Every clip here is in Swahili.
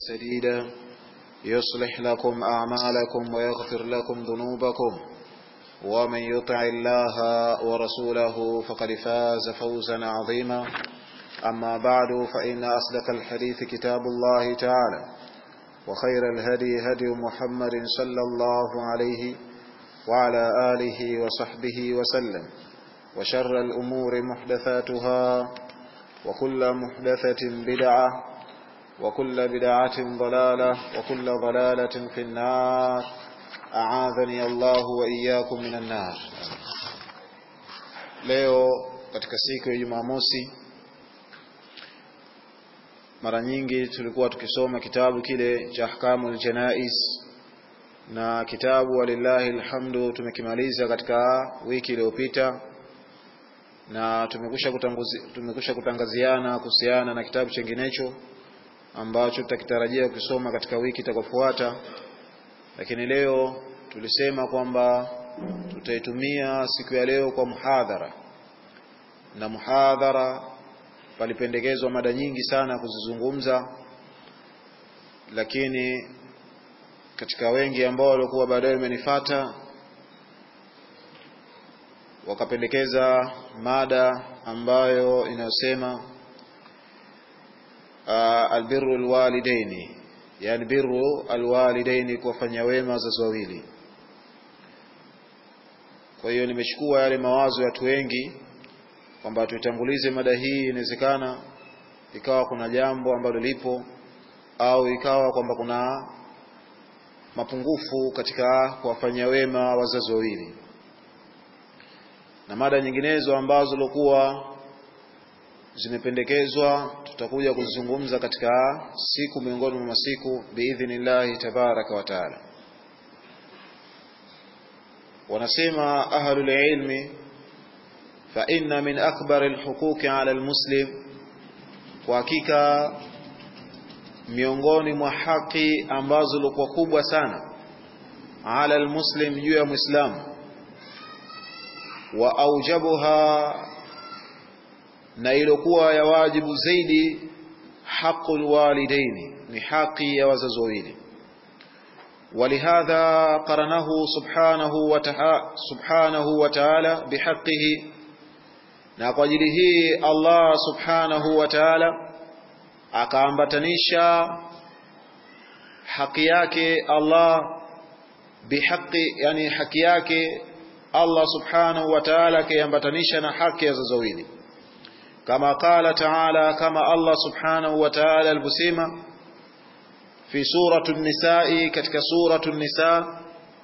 سديدا يصلح لكم أعمالكم ويغفر لكم ذنوبكم ومن يطع الله ورسوله فقد فاز فوزا عظيما أما بعد فإن أصدق الحديث كتاب الله تعالى وخير الهدي هدي محمد صلى الله عليه وعلى آله وصحبه وسلم وشر الأمور محدثاتها وكل محدثة بدعة وكل بدعة ضلالة وكل ضلالة في النار أعاذني الله وإياكم من النار leo katika siku ya Jumamosi mara nyingi tulikuwa tukisoma kitabu kile cha ahkamul janais na kitabu walillahi alhamdu tumekimaliza katika wiki iliyopita na tumekusha tumekusha kutangaziana kuhusiana na kitabu chenginecho ambacho tutakitarajia kusoma katika wiki itakayofuata lakini leo tulisema kwamba tutaitumia siku ya leo kwa muhadhara na muhadhara palipendekezwa mada nyingi sana kuzizungumza lakini katika wengi ambao walikuwa baadaye wamenifata wakapendekeza mada ambayo inayosema uh, albirru alwalidaini yani birru alwalidaini kuwafanya wema wazazi wawili kwa hiyo nimechukua yale mawazo ya watu wengi kwamba tuitangulize mada hii inawezekana ikawa kuna jambo ambalo lipo au ikawa kwamba kuna mapungufu katika kuwafanyia wema wazazi wawili na mada nyinginezo ambazo lokuwa zimependekezwa tutakuja kuzungumza katika siku miongoni mwa masiku biidhnillahi tabaraka wa taala wanasema ahlul ilmi fa inna min akbar alhuquqi ala almuslim kwa hakika miongoni mwa haki ambazo likuwa kubwa sana ala almuslim juu ya muislamu wa aujabuha na ilokuwa ya wajibu zaidi haqul walidaini ni haki ya wazazi wawili ولهذا قرنه سبحانه وتعالى سبحانه وتعالى بحقه na kwa ajili hii Allah subhanahu wa ta'ala akaambatanisha haki yake Allah bihaqi yani haki yake Allah subhanahu wa ta'ala akiambatanisha na haki ya wazazi wawili kama qala ta'ala kama Allah subhanahu wa ta'ala alivyosema fi suratu an-nisaa katika suratu an-nisaa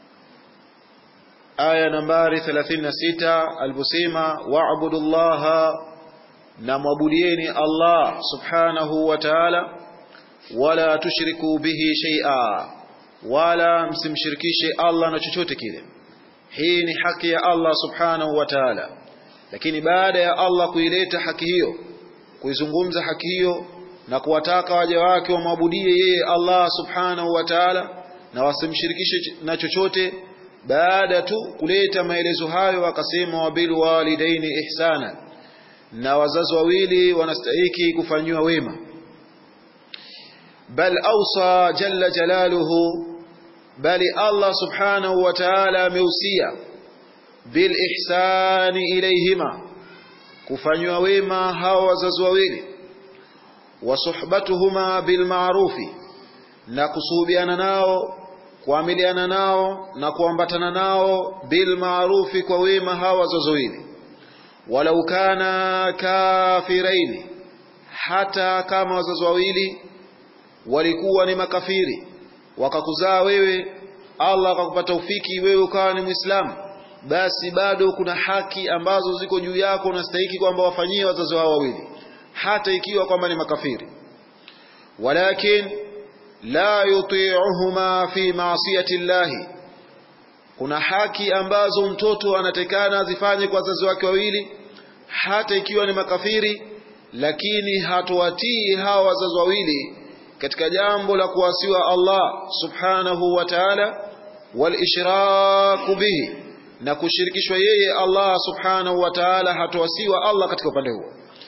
aya nambari 36 alivyosema wa'budullaha na mwabudieni Allah subhanahu wa ta'ala wala tushriku bihi shay'a wala msimshirikishe Allah na chochote kile hii ni haki ya Allah subhanahu wa ta'ala lakini baada ya Allah kuileta haki hiyo kuizungumza haki hiyo na kuwataka waja wake wamwabudie yeye Allah subhanahu wa ta'ala na wasimshirikishe na chochote baada tu kuleta maelezo hayo akasema wabil walidaini ihsana na wazazi wawili wanastahiki kufanyiwa wema bal awsa jalla jalaluhu bali Allah subhanahu wa ta'ala ameusia bil ihsani ilayhima kufanywa wema hawa wazazi wawili wa suhbatuhuma bil ma'rufi na kusuhubiana nao kuamiliana nao na kuambatana nao bil ma'rufi kwa wema hawa wazazi wawili walau kana kafiraini hata kama wazazi wawili walikuwa ni makafiri wakakuzaa wewe Allah akakupa ufiki wewe ukawa ni Muislamu basi bado kuna haki ambazo ziko juu yako unastahiki kwamba wafanyie wazazi wao wawili hata ikiwa kwamba ni makafiri walakin la yuti'uhuma fi ma'siyati llahi kuna haki ambazo mtoto anatekana azifanye kwa wazazi wake wawili hata ikiwa ni makafiri lakini hatowatii hawa wazazi wawili katika jambo la kuasiwa Allah subhanahu wa ta'ala wal ishraku bihi na kushirikishwa yeye Allah subhanahu wa ta'ala hatoasiwa Allah katika upande huo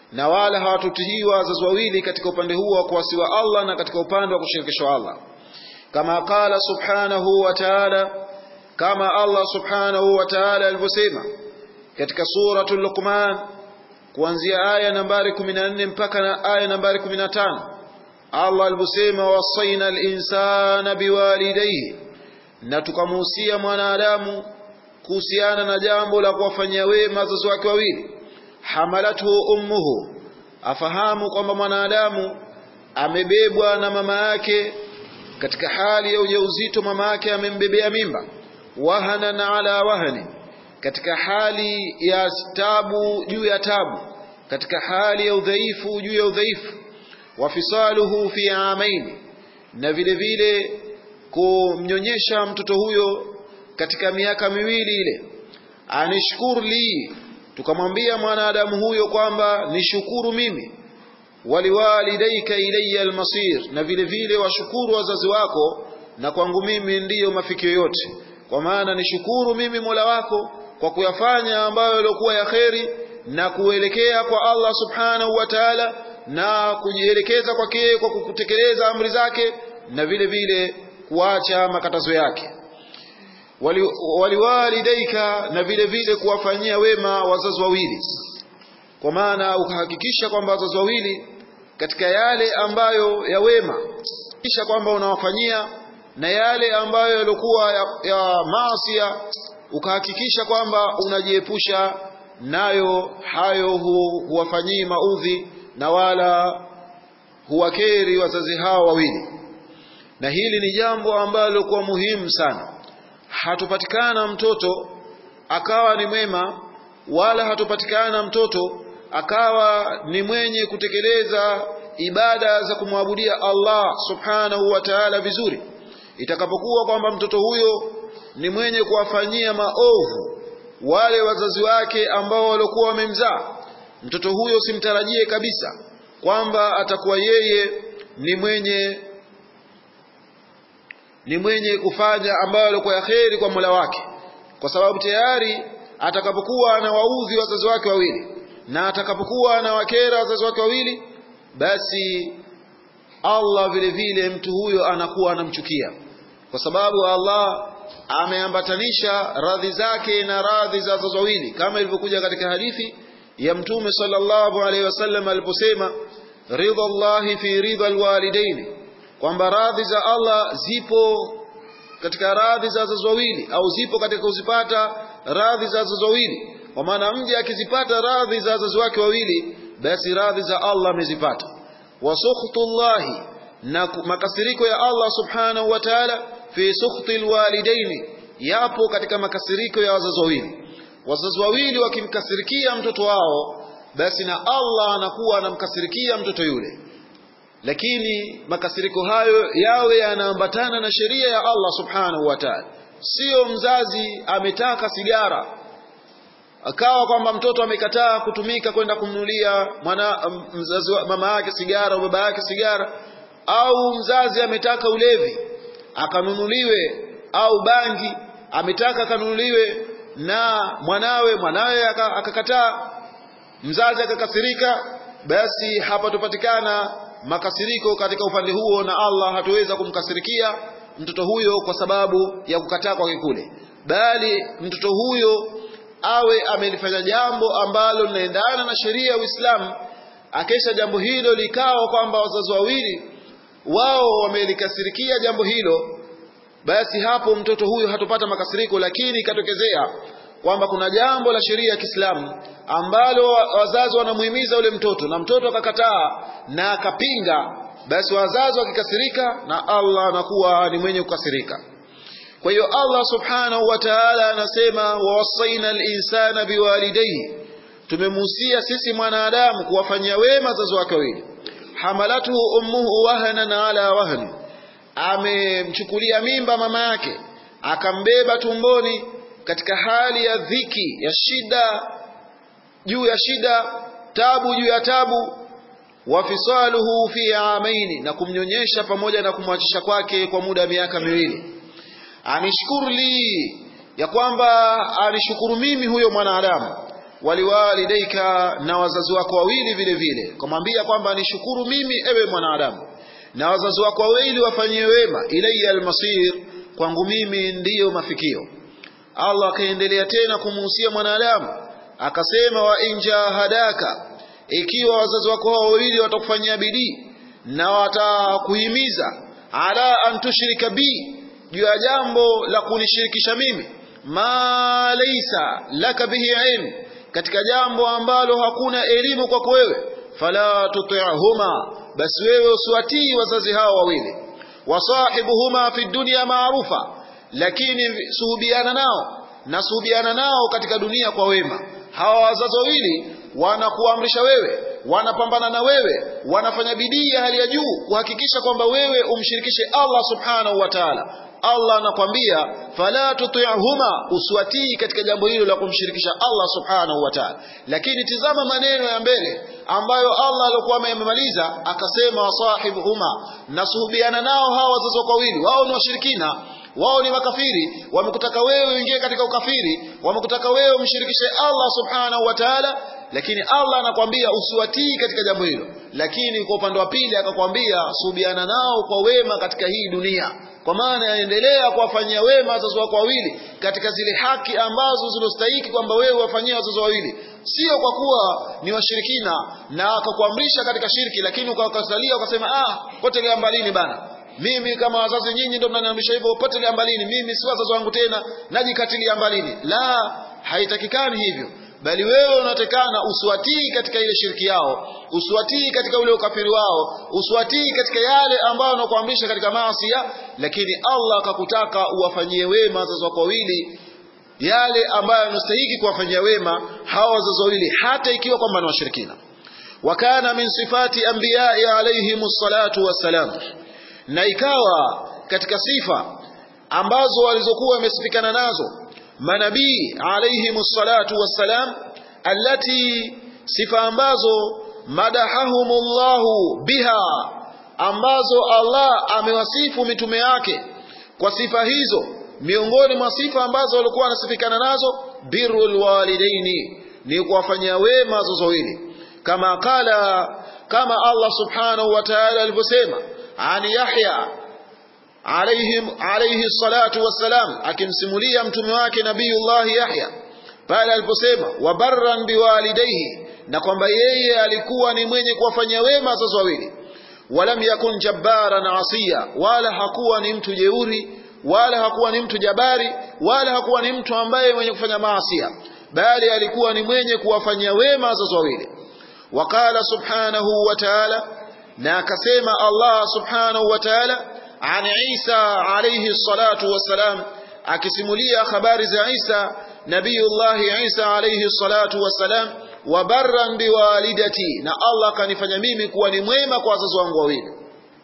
na wala hawatutihiwa wazazi wawili katika upande huo wa kuwasiwa Allah na katika upande wa kushirikishwa Allah kama qala subhanahu wa ta'ala kama Allah subhanahu wa ta'ala alivyosema katika suratul Luqman kuanzia aya nambari 14 mpaka na aya nambari 15 Allah alivyosema wasaina al-insana biwalidayhi na tukamuhusia mwanadamu kuhusiana na jambo la kuwafanyia wema wazazi wake wawili hamalathu ummuhu afahamu kwamba mwanadamu amebebwa na mama yake katika hali ya ujauzito mama yake amembebea mimba wahanan ala wahani katika hali ya tabu juu ya tabu katika hali ya udhaifu juu ya udhaifu wafisaluhu fi amaini na vile vile kumnyonyesha mtoto huyo katika miaka miwili ile anishkur li tukamwambia mwanadamu huyo kwamba nishukuru mimi waliwalidaika ilayya almasir na vile vile washukuru wazazi wako na kwangu mimi ndiyo mafikio yote kwa maana nishukuru mimi Mola wako kwa kuyafanya ambayo yaliokuwa ya kheri na kuelekea kwa Allah subhanahu wa ta'ala na kujielekeza kwake kwa kutekeleza amri zake na vile vile kuacha makatazo yake waliwalidaika wali na vile vile kuwafanyia wema wazazi wawili kwa maana ukahakikisha kwamba wazazi wawili katika yale ambayo ya wema kisha kwamba unawafanyia na yale ambayo yaliokuwa ya, ya maasia ukahakikisha kwamba unajiepusha nayo hayo hu, huwafanyii maudhi na wala huwakeri wazazi hao wawili na hili ni jambo ambalo kwa muhimu sana hatupatikana mtoto akawa ni mwema wala hatupatikana mtoto akawa ni mwenye kutekeleza ibada za kumwabudia Allah subhanahu wa ta'ala vizuri itakapokuwa kwamba mtoto huyo ni mwenye kuwafanyia maovu wale wazazi wake ambao waliokuwa wamemzaa mtoto huyo simtarajie kabisa kwamba atakuwa yeye ni mwenye ni mwenye kufanya ambayo alikuwa ya kheri kwa Mola wake kwa sababu tayari atakapokuwa anawaudhi wazazi wake wawili na atakapokuwa anawakera wazazi wake wawili basi Allah vile vile mtu huyo anakuwa anamchukia kwa sababu Allah ameambatanisha radhi zake na radhi za wazazi wawili kama ilivyokuja katika hadithi ya mtume sallallahu alaihi wasallam aliposema ridha Allahi fi ridha alwalidaini kwamba radhi za Allah zipo katika radhi za wazazi wawili au zipo katika kuzipata radhi za wazazi wawili kwa maana mje akizipata radhi za wazazi wake wawili basi radhi za Allah amezipata wa sukhtullahi na makasiriko ya Allah subhanahu wa ta'ala fi sukhti alwalidaini yapo katika makasiriko ya wazazi wawili wazazi wawili wakimkasirikia mtoto wao basi na Allah anakuwa anamkasirikia mtoto yule lakini makasiriko hayo yawe yanaambatana na sheria ya Allah subhanahu wa ta'ala sio mzazi ametaka sigara akawa kwamba mtoto amekataa kutumika kwenda kumnulia mwana mzazi mama yake sigara au baba yake sigara au mzazi ametaka ulevi akanunuliwe au bangi ametaka akanunuliwe na mwanawe mwanawe akakataa mzazi akakasirika basi hapatopatikana makasiriko katika upande huo na Allah hatuweza kumkasirikia mtoto huyo kwa sababu ya kukataa kwake kule bali mtoto huyo awe amelifanya jambo ambalo linaendana na sheria ya Uislamu akesha jambo hilo likawa kwamba wazazi wawili wao wamelikasirikia jambo hilo basi hapo mtoto huyo hatopata makasiriko lakini ikatokezea kwamba kuna jambo la sheria ya Kiislamu ambalo wazazi wanamuhimiza yule mtoto na mtoto akakataa na akapinga basi wazazi wakikasirika na Allah anakuwa ni mwenye kukasirika kwa hiyo Allah subhanahu wa ta'ala anasema wawasaina al-insana biwalidayhi tumemuhusia sisi mwanadamu kuwafanyia wema wazazi wake wawili hamalatuhu ummuhu wahanan ala wahni amemchukulia mimba mama yake akambeba tumboni katika hali ya dhiki ya shida juu ya shida tabu juu ya tabu wafisaluhu fi amaini na kumnyonyesha pamoja na kumwachisha kwake kwa muda wa miaka miwili anishkuru li ya kwamba anishukuru mimi huyo mwanadamu waliwalidaika na wazazi wako wawili vile vile kumwambia kwamba nishukuru mimi ewe mwanadamu na wazazi wako wawili wafanyie wema ilayya almasir kwangu mimi ndiyo mafikio Allah akaendelea tena kumuhusia mwanadamu akasema wa injahadaka ikiwa wazazi wako hao wawili watakufanyia bidii na watakuhimiza ala an tushrika bi juu ya jambo la kunishirikisha mimi ma laysa laka bihi ilm katika jambo ambalo hakuna elimu kwako wewe fala tuti'huma basi wewe usiwatii wazazi hao wawili wasahibuhuma fi dunya maarufa lakini suhubiana nao na suhubiana nao katika dunia kwa wema hawa wazazi wawili wanakuamrisha wewe wanapambana na wewe wanafanya bidii ya hali ya juu kuhakikisha kwamba wewe umshirikishe Allah subhanahu wa ta'ala Allah anakwambia fala tuti'huma uswatii katika jambo hilo la kumshirikisha Allah subhanahu wa ta'ala lakini tizama maneno ya mbele ambayo Allah alikuwa amemaliza akasema wasahibuhuma nasuhubiana nao hawa wazazi wako wawili wao ni washirikina wao ni makafiri wamekutaka wewe uingie katika ukafiri wamekutaka wewe umshirikishe Allah subhanahu wa ta'ala lakini Allah anakwambia usiwatii katika jambo hilo lakini kwa upande wa pili akakwambia subiana nao kwa wema katika hii dunia kwa maana yaendelea kuwafanyia wema wazazi wako wawili katika zile haki ambazo zinastahiki kwamba wewe wafanyie wazazi wawili sio kwa kuwa ni washirikina na akakuamrisha katika shirki lakini ukawakatalia ukasema ah potelea mbalini bana mimi kama wazazi nyinyi ndio mnaniamrisha hivyo potelea mbalini mimi si wazazi wangu tena najikatilia mbalini la haitakikani hivyo bali wewe unatekana usiwatii katika ile shirki yao usiwatii katika ule ukafiri wao usiwatii katika yale ambayo wanakuamrisha katika maasi lakini Allah akakutaka uwafanyie wema wazazi wako wawili yale ambayo yanastahili kuwafanyia wema hawa wazazi wawili hata ikiwa kwamba ni washirikina wakana min sifati anbiyai alayhimus salatu wassalam na ikawa katika sifa ambazo walizokuwa wamesifikana nazo manabii alayhimus salatu wassalam allati sifa ambazo madahahumullahu biha ambazo Allah amewasifu mitume yake kwa sifa hizo miongoni mwa sifa ambazo walikuwa wanasifikana nazo birrul walidaini ni kuwafanyia wema wazazi wawili kama kala kama Allah subhanahu wa ta'ala alivyosema ani Yahya alayhim alayhi salatu wassalam akimsimulia mtume wake nabiyullah Yahya pale aliposema wabarran biwalidayhi na kwamba yeye alikuwa ni mwenye kuwafanyia wema wazazi wawili walam yakun jabbaran asiya wala hakuwa ni mtu jeuri wala hakuwa ni mtu jabari wala hakuwa ni mtu ambaye mwenye kufanya maasia bali alikuwa ni mwenye kuwafanyia wema wazazi wawili waqala subhanahu wa ta'ala na akasema Allah subhanahu wa ta'ala an Isa alayhi salatu wassalam akisimulia habari za Isa nabiyullah Isa alayhi salatu wassalam wa barran biwalidati na Allah kanifanya mimi kuwa ni mwema kwa wazazi wangu wawili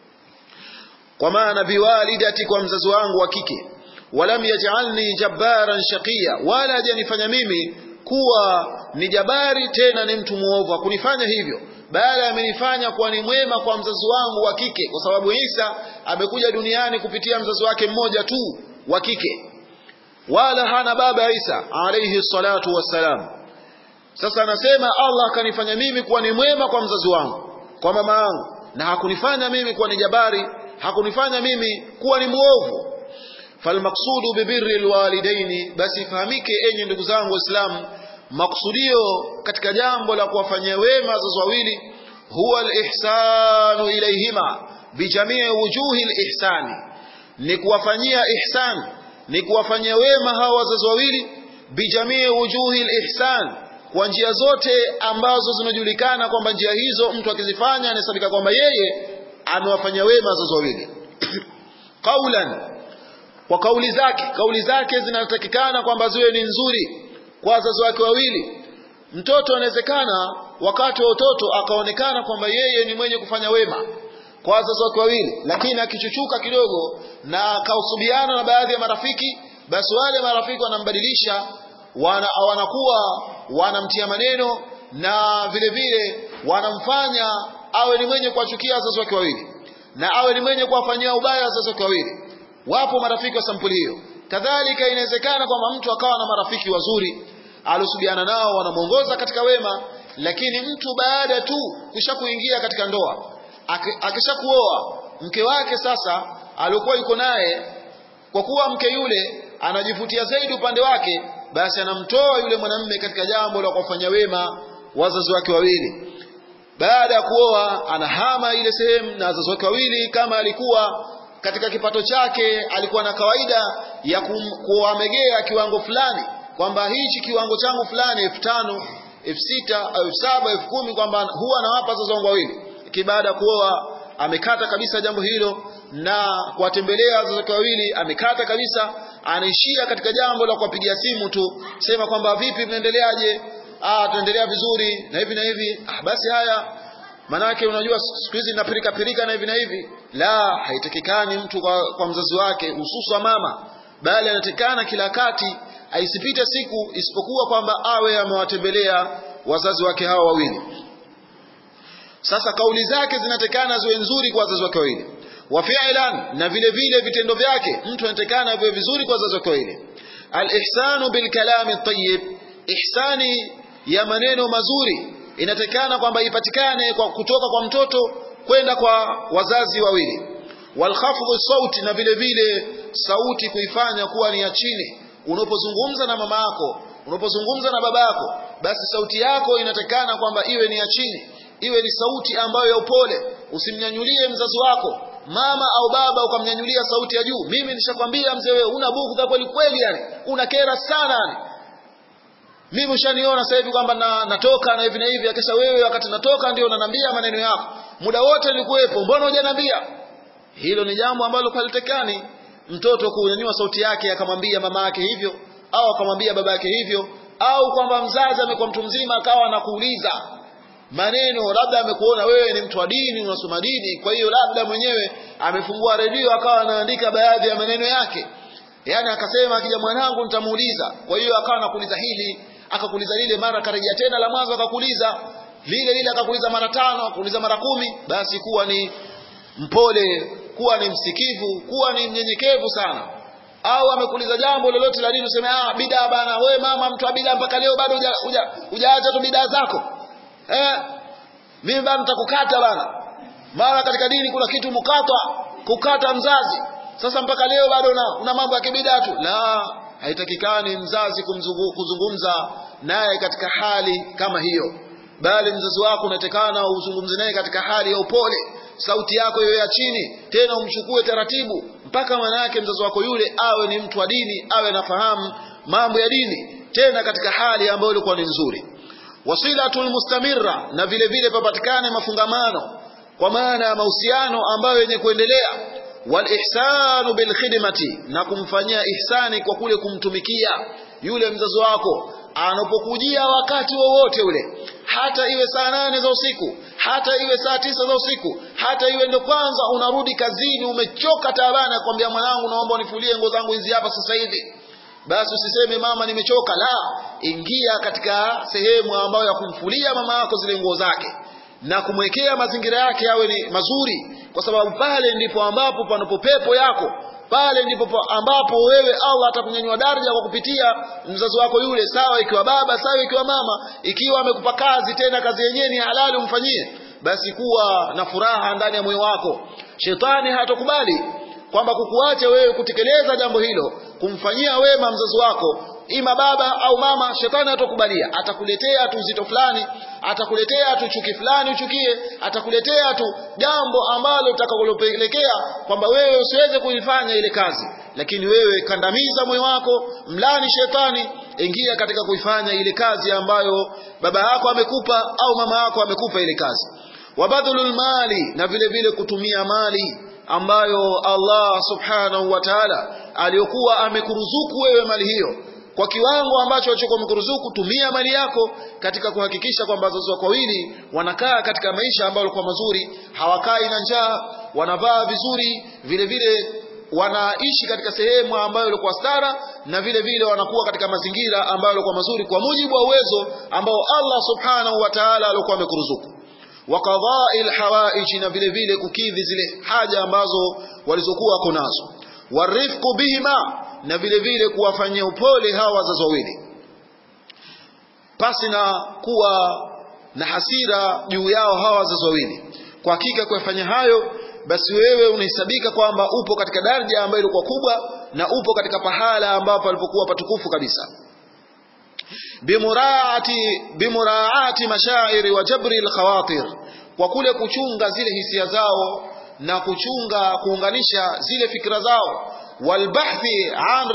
kwa maana biwalidati kwa mzazi wangu wa kike walam yaj'alni jabbaran shaqiya wala hajanifanya mimi kuwa ni jabari tena ni mtu muovu hakunifanya hivyo bali amenifanya kuwa ni mwema kwa mzazi wangu wa kike kwa sababu Isa amekuja duniani kupitia mzazi wake mmoja tu wa kike wala hana baba Isa alayhi salatu wassalam sasa anasema Allah akanifanya mimi kuwa ni mwema kwa mzazi wangu kwa mama yangu na hakunifanya mimi kuwa ni jabari hakunifanya mimi kuwa ni muovu falmaksudu bibirri alwalidaini basi ifahamike enyi ndugu zangu waislamu maksudio katika jambo la kuwafanyia wema wazazi wawili huwa alihsanu ilayhima bijamii wujuhi alihsani ni kuwafanyia ihsan ni kuwafanyia wema hawa wazazi wawili bijamii wujuhi alihsan kwa njia zote ambazo zinajulikana kwamba njia hizo mtu akizifanya anahesabika kwamba yeye amewafanyia wema wazazi wawili qaulan kwa kauli zake kauli zake zinatakikana kwamba ziwe ni nzuri kwa wazazi wake wawili mtoto anawezekana wakati wa utoto akaonekana kwamba yeye ni mwenye kufanya wema kwa wazazi wake wawili lakini akichuchuka kidogo na akausubiana na baadhi ya marafiki basi wale marafiki wanambadilisha wana, wanakuwa wanamtia maneno na vile vile wanamfanya awe ni mwenye kuwachukia wazazi wake wawili na awe ni mwenye kuwafanyia ubaya wazazi wake wawili wapo marafiki wa sampuli hiyo kadhalika inawezekana kwamba mtu akawa na marafiki wazuri alosubiana nao wanamwongoza katika wema lakini mtu baada tu kisha kuingia katika ndoa akisha kuoa mke wake sasa aliokuwa yuko naye kwa kuwa mke yule anajivutia zaidi upande wake basi anamtoa yule mwanamume katika jambo la kuwafanya wema wazazi wake wawili baada ya kuoa anahama ile sehemu na wazazi wake wawili kama alikuwa katika kipato chake alikuwa na kawaida ya kuwamegea kiwango fulani kwamba hichi kiwango changu fulani elfu tano elfu sita elfu saba elfu kumi kwamba huwa anawapa wazazi wangu wawili lakini baada ya kuoa amekata kabisa jambo hilo na kuwatembelea wazazi wake wawili amekata kabisa anaishia katika jambo la kuwapigia simu tu sema kwamba vipi mnaendeleaje ah tunaendelea vizuri na hivi na hivi ah basi haya manake unajua siku hizi napirika pirika na hivi na hivi la haitakikani mtu kwa, kwa mzazi wake hususa mama bali anatakikana kila wakati aisipite siku isipokuwa kwamba awe amewatembelea wazazi wake hawa wawili sasa kauli zake zinatekana ziwe nzuri kwa wazazi wake wawili wa fi'lan na vile vile vitendo vyake mtu anatekana viwe vizuri kwa wazazi wake wawili al-ihsanu bil kalami tayyib ihsani ya maneno mazuri inatekana kwamba ipatikane kwa kutoka kwa mtoto kwenda kwa wazazi wawili walkhafdhu sauti na vile vile sauti kuifanya kuwa ni ya chini unapozungumza na mama yako unapozungumza na baba yako basi sauti yako inatekana kwamba iwe ni ya chini iwe ni sauti ambayo ya upole usimnyanyulie mzazi wako mama au baba ukamnyanyulia sauti ya juu mimi nishakwambia mzee wewe una bugdha kweli kweli yani una kera sana yani mimi ushaniona sasa hivi kwamba na, natoka na hivi na hivi akisha wewe wakati natoka ndio unanambia maneno yako muda wote nilikuwepo mbona hujaniambia hilo ni jambo ambalo halitekani mtoto kunyanyua sauti yake akamwambia mama yake hivyo au akamwambia baba yake hivyo au kwamba mzazi amekuwa mtu mzima akawa anakuuliza maneno labda amekuona wewe ni mtu wa dini unasoma dini kwa hiyo labda mwenyewe amefungua redio akawa anaandika baadhi ya maneno yake yaani akasema akija mwanangu nitamuuliza kwa hiyo akawa anakuuliza hili akakuuliza lile mara akarejea tena la mwanzo akakuuliza lile lile akakuuliza mara tano akakuuliza mara kumi basi kuwa ni mpole kuwa ni msikivu kuwa ni mnyenyekevu sana au amekuuliza jambo lolote la dini useme ah bidaa bana wewe mama mtu wa bidaa mpaka leo bado hujaacha tu bidaa zako eh mimi bado nitakukata bana mara katika dini kuna kitu mukata kukata mzazi sasa mpaka leo bado una, una mambo ya kibida tu la haitakikani mzazi kumzungu, kuzungumza naye katika hali kama hiyo bali mzazi wako unatekana uzungumze naye katika hali ya upole sauti yako iwe ya chini tena umchukue taratibu mpaka manake mzazi wako yule awe ni mtu wa dini awe anafahamu mambo ya dini tena katika hali ambayo ilikuwa ni nzuri wasilatul mustamirra na vile vile papatikane mafungamano kwa maana ya mahusiano ambayo yenye kuendelea walihsanu bilkhidmati na kumfanyia ihsani kwa kule kumtumikia yule mzazi wako anapokujia wakati wowote ule hata iwe saa nane za usiku hata iwe saa tisa za usiku hata iwe ndo kwanza unarudi kazini umechoka taabani akwambia mwanangu naomba unifulie nguo zangu hizi hapa sasa hivi basi usiseme mama nimechoka la ingia katika sehemu ambayo ya kumfulia mama yako zile nguo zake na kumwekea mazingira yake yawe ni mazuri kwa sababu pale ndipo ambapo panapo pepo yako pale ndipo ambapo wewe Allah atakunyanyua daraja kwa kupitia mzazi wako yule sawa ikiwa baba sawa ikiwa mama ikiwa amekupa kazi tena kazi yenyewe ni halali umfanyie basi kuwa na furaha ndani ya moyo wako shetani hatokubali kwamba kukuacha wewe kutekeleza jambo hilo kumfanyia wema mzazi wako ima baba au mama shetani hatokubalia atakuletea tu uzito fulani atakuletea tu chuki fulani uchukie atakuletea tu jambo ambalo utakalopelekea kwamba wewe usiweze kuifanya ile kazi lakini wewe kandamiza moyo wako mlani shetani ingia katika kuifanya ile kazi ambayo baba yako amekupa au mama yako amekupa ile kazi wabadhulul mali na vile vile kutumia mali ambayo Allah subhanahu wa ta'ala aliyokuwa amekuruzuku wewe mali hiyo kwa kiwango ambacho alichokuwa amekuruzuku tumia mali yako katika kuhakikisha kwamba wazazi wako wawili wanakaa katika maisha ambayo yalikuwa mazuri hawakai na njaa wanavaa vizuri vile vile wanaishi katika sehemu ambayo ilikuwa stara na vile vile wanakuwa katika mazingira ambayo yalikuwa mazuri kwa mujibu wa uwezo ambao Allah subhanahu wa ta'ala alikuwa amekuruzuku wa qadha'i alhawaij na vile vile kukidhi zile haja ambazo walizokuwa wako nazo warifqu bihima na vile vile kuwafanyia upole hawa wazazi wawili pasi na kuwa na hasira juu yao hawa wazazi wawili kwa hakika kuyafanya hayo basi wewe unahesabika kwamba upo katika daraja ambayo ilikuwa kubwa na upo katika pahala ambapo alipokuwa patukufu kabisa bimuraati bimuraati mashairi wa jabri alkhawatir kwa kule kuchunga zile hisia zao na kuchunga kuunganisha zile fikra zao walbahthi an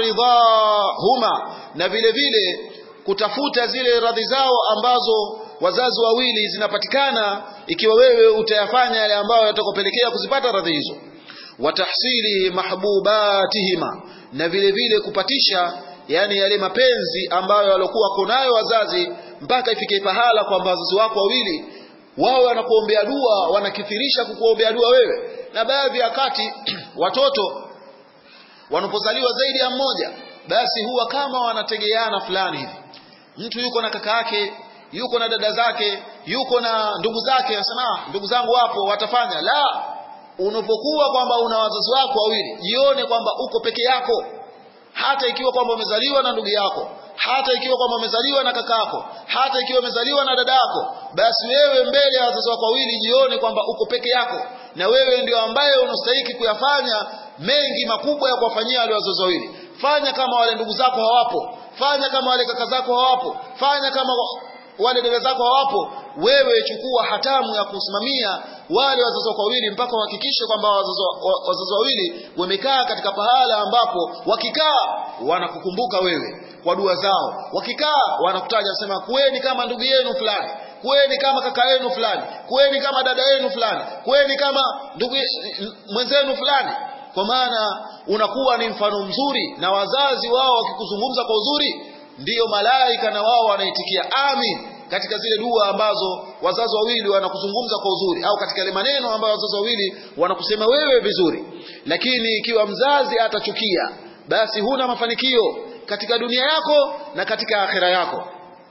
ridahuma na vile vile kutafuta zile radhi zao ambazo wazazi wawili zinapatikana ikiwa wewe utayafanya yale ambayo yatakopelekea kuzipata radhi hizo watahsili mahbubatihima na vile vile kupatisha yani yale mapenzi ambayo walikuwa konayo wazazi mpaka ifike pahala kwamba wazazi wako wawili wao wanakuombea dua wanakithirisha kukuombea dua wewe na baadhi ya wakati watoto wanapozaliwa zaidi ya mmoja basi huwa kama wanategeana fulani hivi mtu yuko na kaka yake yuko na dada zake yuko na ndugu zake anasema ndugu zangu wapo watafanya la unapokuwa kwamba una wazazi wako wawili jione kwamba uko peke yako hata ikiwa kwamba umezaliwa na ndugu yako hata ikiwa kwamba umezaliwa na kakako hata ikiwa umezaliwa na dadako basi wewe mbele ya wazazi wako wawili jione kwamba uko peke yako na wewe ndio ambaye unastahiki kuyafanya mengi makubwa ya kuwafanyia wale wazazi wawili fanya kama wale ndugu zako hawapo fanya kama wale kaka zako hawapo fanya kama wale dada zako hawapo wewe chukua hatamu ya kusimamia wale wazazi wako wawili mpaka uhakikishe kwamba wazazi wawili wamekaa katika pahala ambapo wakikaa wanakukumbuka wewe kwa dua zao wakikaa wanakutaja sema kuweni kama ndugu yenu fulani kuweni kama kaka yenu fulani kuweni kama dada yenu fulani kuweni kama ndugu mwenzenu fulani kwa maana unakuwa ni mfano mzuri na wazazi wao wakikuzungumza kwa uzuri ndiyo malaika na wao wanaitikia amin katika zile dua ambazo wazazi wawili wanakuzungumza kwa uzuri au katika yale maneno ambayo wazazi wawili wanakusema wewe vizuri lakini ikiwa mzazi atachukia basi huna mafanikio katika dunia yako na katika akhira yako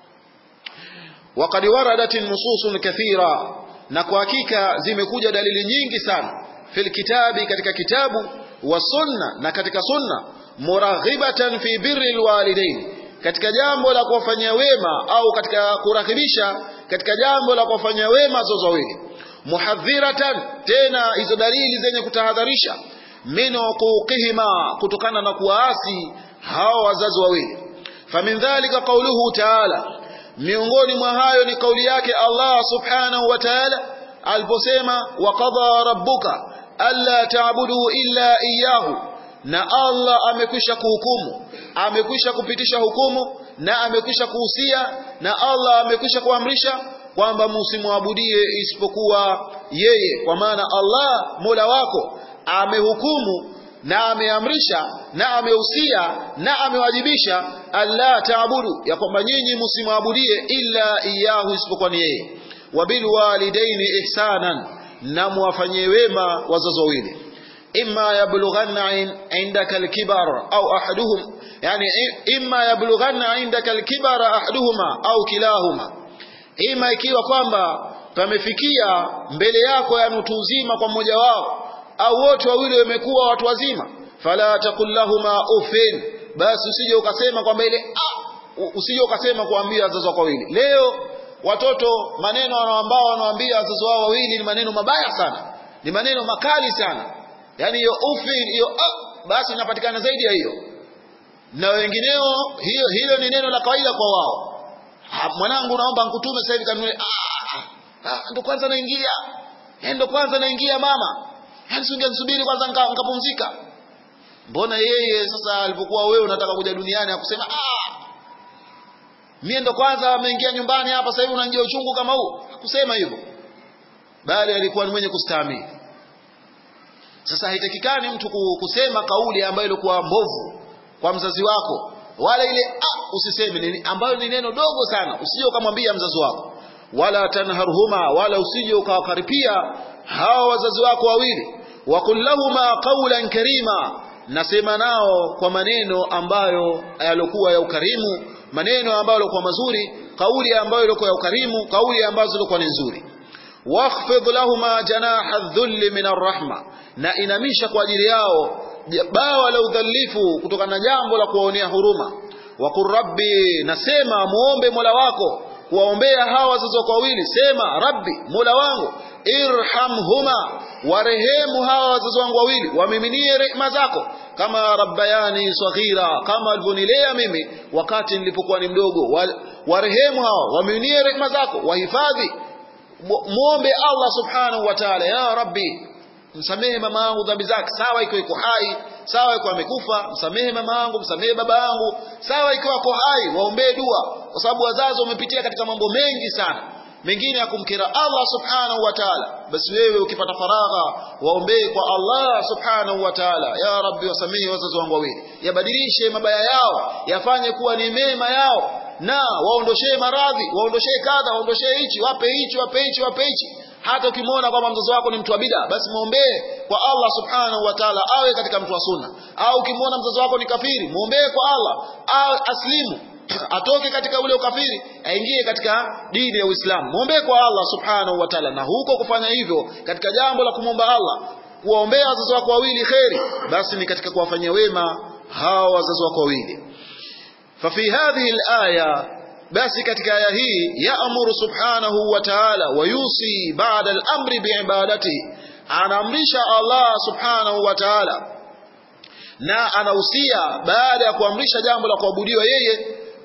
وقد وردت نصوص كثيرة na kwa hakika zimekuja dalili nyingi sana fil kitabi katika kitabu wa sunna na katika sunna muraghibatan fi birri alwalidain katika jambo la kuwafanyia wema au katika kuraghibisha katika jambo la kuwafanyia wema wazazi wawili muhadhiratan tena hizo dalili zenye kutahadharisha min uquqihima kutokana na kuwaasi hao wazazi wawili famin dhalika qauluhu ta'ala miongoni mwa hayo ni kauli yake Allah subhanahu wa ta'ala aliposema wa qadha rabbuka alla ta'budu illa iyyahu na Allah amekwisha kuhukumu amekwisha kupitisha hukumu na amekwisha kuhusia na Allah amekwisha kuamrisha kwamba msimwabudie isipokuwa yeye kwa maana Allah Mola wako amehukumu na ameamrisha na amehusia na amewajibisha alla taabudu ya kwamba nyinyi msimwabudie illa iyahu isipokuwa ni yeye wabil walidaini ihsanan na muwafanyie wema wazazi wawili imma yablughanna indaka alkibar au ahaduhum yani imma yablughanna indaka alkibar ahaduhuma au kilahuma ima ikiwa kwamba pamefikia mbele yako ya mtu uzima kwa mmoja wao au wote wawili wamekuwa watu wazima fala takul lahuma ufin basi usije ukasema kwamba ile ah, usije ukasema kuambia wazazi wako wawili leo watoto maneno ambao wanawaambia wazazi wao wawili ni maneno mabaya sana ni maneno makali sana yani hiyo ufin hiyo ah, basi inapatikana zaidi ya hiyo na wengineo hiyo hilo ni neno la kawaida kwa wao mwanangu naomba nkutume sasa hivi kanunue ah, ah, ndo kwanza naingia ndo kwanza naingia mama yani singesubiri kwanza nikapumzika mbona yeye sasa alipokuwa wewe unataka kuja duniani akusema ah mie ndo kwanza ameingia nyumbani hapa sasa hivi unanjia uchungu kama huu hakusema hivyo bali alikuwa ni mwenye kustahimili sasa haitakikani mtu kusema kauli ambayo ilikuwa mbovu kwa mzazi wako wala ile ah usiseme nini ambayo ni neno dogo sana usije ukamwambia mzazi wako wala tanharhuma wala usije ukawakaripia hawa wazazi wako wawili wakul lahuma qawlan karima nasema nao kwa maneno ambayo yalikuwa ya ukarimu maneno ambayo yalikuwa mazuri kauli ambayo ilikuwa ya ukarimu kauli ambazo zilikuwa ni nzuri wakhfid lahuma janaha dhulli min arrahma na inamisha kwa ajili yao bawa la udhalifu kutokana na jambo la kuwaonea huruma waqul rabbi nasema muombe mola wako kuwaombea hawa wazazi wako wawili sema rabbi mola wangu irhamhuma warehemu hawa wazazi wangu wawili wamiminie rehema zako kama rabbayani saghira kama walivyonilea mimi wakati nilipokuwa ni mdogo warehemu hawa wamiminie rehema zako wahifadhi muombe Allah subhanahu wa ta'ala ya rabbi msamehe mama yangu dhambi zake sawa iko iko hai sawa iko amekufa msamehe mama yangu msamehe baba yangu sawa ikiwa ako hai waombee dua kwa sababu wazazi wamepitia katika mambo mengi sana mengine ya kumkera Allah subhanahu wa ta'ala basi wewe ukipata faragha waombee kwa Allah subhanahu wa ta'ala ya rabbi wasamehe wazazi wangu wawili yabadilishe mabaya yao yafanye kuwa ni mema yao na waondoshee maradhi waondoshee kadha waondoshee hichi wape hichi wape hichi wape hichi hata ukimwona kwamba mzazi wako ni mtu wa bid'a basi muombee kwa Allah subhanahu wa ta'ala awe katika mtu wa sunna au ukimwona mzazi wako ni kafiri muombee kwa Allah awe aslimu atoke katika ule ukafiri aingie katika dini ya Uislamu muombee kwa Allah subhanahu wa ta'ala na huko kufanya hivyo katika jambo la kumwomba Allah kuwaombea wazazi wako wawili kheri basi ni katika kuwafanyia wema hawa wazazi wako wawili ففي هذه الآية basi katika aya hii yaamuru subhanahu wa ta'ala wayusi ba'da al-amri biibadati anaamrisha Allah subhanahu wa ta'ala na anahusia baada ya kuamrisha jambo la kuabudiwa yeye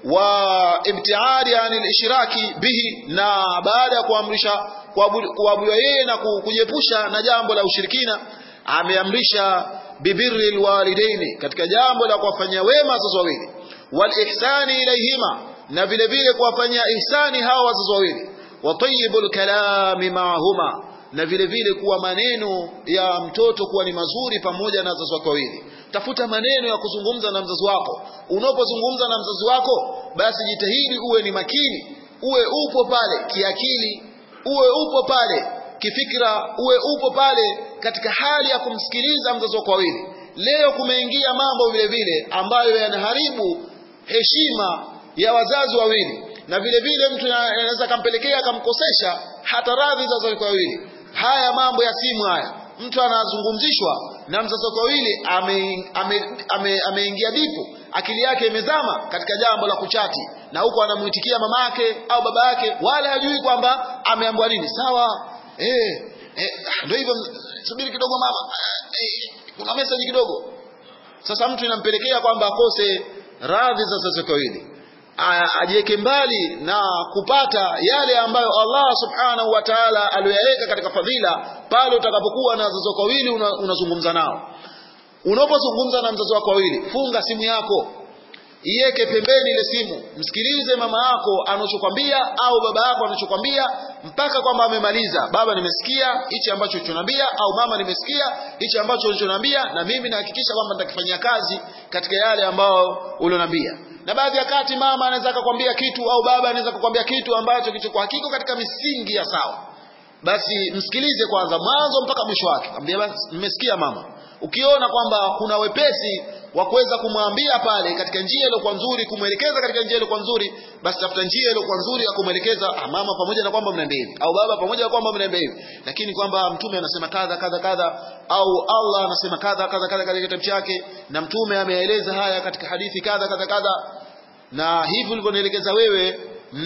wa ibtiadi anil ishraki bihi na baada ya kuamrisha kuabudiwa yeye na kujiepusha na jambo la ushirikina ameamrisha bibirri alwalidaini katika jambo la kuwafanyia wema wazazi wawili wal ihsani ilayhima na vile vile kuwafanyia ihsani hawa wazazi wawili wa tayyibul kalami ma'ahuma na vile vile kuwa maneno ya mtoto kuwa ni mazuri pamoja na wazazi wake wawili tafuta maneno ya kuzungumza na mzazi wako unapozungumza na mzazi wako basi jitahidi uwe ni makini uwe upo pale kiakili uwe upo pale kifikra uwe upo pale katika hali ya kumsikiliza mzazi wako wawili leo kumeingia mambo vile vile ambayo yanaharibu heshima ya wazazi wawili na vile vile mtu anaweza kampelekea akamkosesha hata radhi za wazazi wawili haya mambo ya simu haya mtu anazungumzishwa na mzazi wake wawili ameingia ame, ame, ame dipu akili yake imezama katika jambo la kuchati na huko anamuitikia mama yake au baba yake wala hajui kwamba ameambiwa nini sawa eh, eh ndio hivyo subiri kidogo mama eh, kuna message kidogo sasa mtu inampelekea kwamba akose radhi za wazazi wake wawili ajiweke mbali na kupata yale ambayo Allah subhanahu wa ta'ala aliyoyaweka katika fadhila pale utakapokuwa na wazazi wako wawili unazungumza una nao unapozungumza na mzazi wako wawili funga simu yako iweke pembeni ile simu msikilize mama yako anachokwambia au baba yako anachokwambia mpaka kwamba amemaliza baba nimesikia hichi ambacho ulichoniambia au mama nimesikia hichi ambacho ulichoniambia na mimi nahakikisha kwamba nitakifanyia kazi katika yale ambayo ulioniambia na baadhi ya kati mama anaweza akakwambia kitu au baba anaweza kukwambia kitu ambacho kilichokuwa hakiko katika misingi ya sawa basi msikilize kwanza mwanzo mpaka mwisho wake ambia basi nimesikia mama ukiona kwamba kuna wepesi wa kuweza kumwambia pale katika njia iliyokuwa nzuri kumwelekeza katika njia iliyokuwa nzuri basi tafuta njia iliyokuwa nzuri ya kumwelekeza ah, mama pamoja na kwamba mnaenda hivi au baba pamoja na kwamba mnaenda hivi lakini kwamba mtume anasema kadha kadha kadha au Allah anasema kadha kadha kadha katika kitabu chake na mtume ameeleza haya katika hadithi kadha kadha kadha na hivi ulivyonielekeza wewe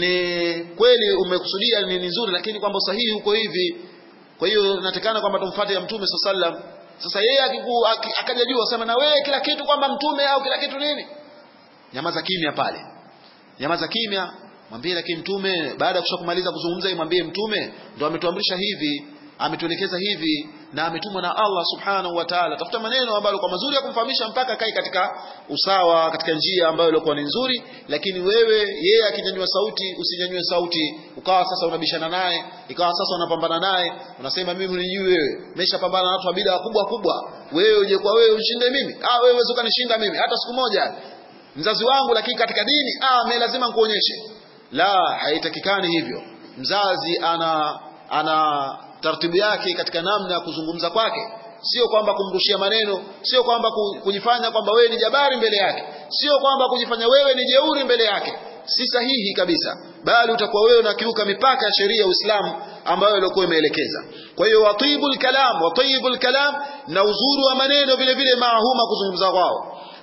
ni kweli umekusudia ni nzuri lakini kwamba usahihi huko hivi kwa hiyo natakana kwamba tumfuate ya mtume sallallahu alaihi wasallam sasa yeye akaja juu asema na wewe kila kitu kwamba mtume au kila kitu nini nyamaza kimya pale nyamaza kimya mwambie lakini mtume baada ya kushakumaliza kuzungumza mwambie mtume ndo ametuamrisha hivi ametuelekeza hivi na ametumwa na Allah subhanahu wa ta'ala tafuta maneno ambayo kwa mazuri ya kumfahamisha mpaka kai katika usawa katika njia ambayo ilikuwa ni nzuri lakini wewe yeye akinyanyua sauti usinyanyue sauti ukawa sasa unabishana naye ikawa sasa unapambana naye unasema mimi unijui wewe nimeshapambana na watu wa bid'a kubwa kubwa wewe uje kwa wewe ushinde mimi ah wewe uweze ukanishinda mimi hata siku moja mzazi wangu lakini katika dini ah mimi lazima nikuonyeshe la haitakikani hivyo mzazi ana ana taratibu yake katika namna ya kuzungumza kwake sio kwamba kumrushia maneno sio kwamba kujifanya kwamba wewe ni jabari mbele yake sio kwamba kujifanya wewe ni jeuri mbele yake si sahihi kabisa bali utakuwa wewe unakiuka mipaka ya sheria ya Uislamu ambayo ilikuwa imeelekeza kwa hiyo watibul kalam watibul kalam na uzuri wa maneno vile vile maahuma kuzungumza kwao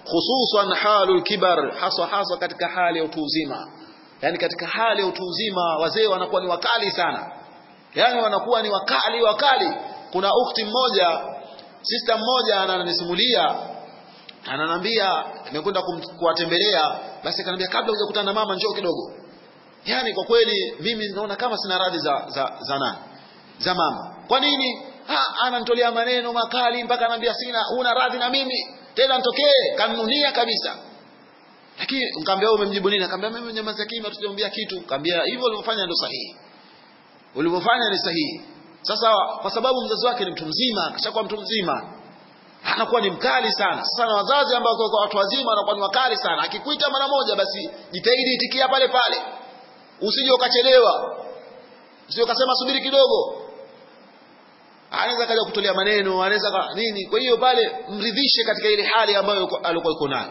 khususan halul kibar haswa haswa katika hali ya utu uzima yani katika hali ya utu uzima wazee wanakuwa ni wakali sana yani wanakuwa ni wakali wakali kuna ukhti mmoja sister mmoja ananisimulia ananambia nimekwenda kuwatembelea basi akanambia kabla hujakutana na mama njoo kidogo yani kwa kweli mimi naona kama sina radhi za za za nani za mama kwa nini ha ananitolea maneno makali mpaka anambia sina una radhi na mimi tena nitokee kanunia kabisa lakini nikamwambia wewe umemjibu nini akamwambia mimi nyamaza kimya tujamwambia kitu nikamwambia hivyo ulivyofanya ndio sahihi ulivyofanya ni sahihi sasa kwa sababu mzazi wake ni mtu mzima akishakuwa mtu mzima anakuwa ni mkali sana sasa na wazazi ambao kwa watu wazima wanakuwa ni wakali sana akikuita mara moja basi jitahidi itikia pale pale usije ukachelewa usije ukasema subiri kidogo anaweza kaja kutolea maneno anaweza nini kwa hiyo pale mridhishe katika ile hali ambayo alikuwa yuko nayo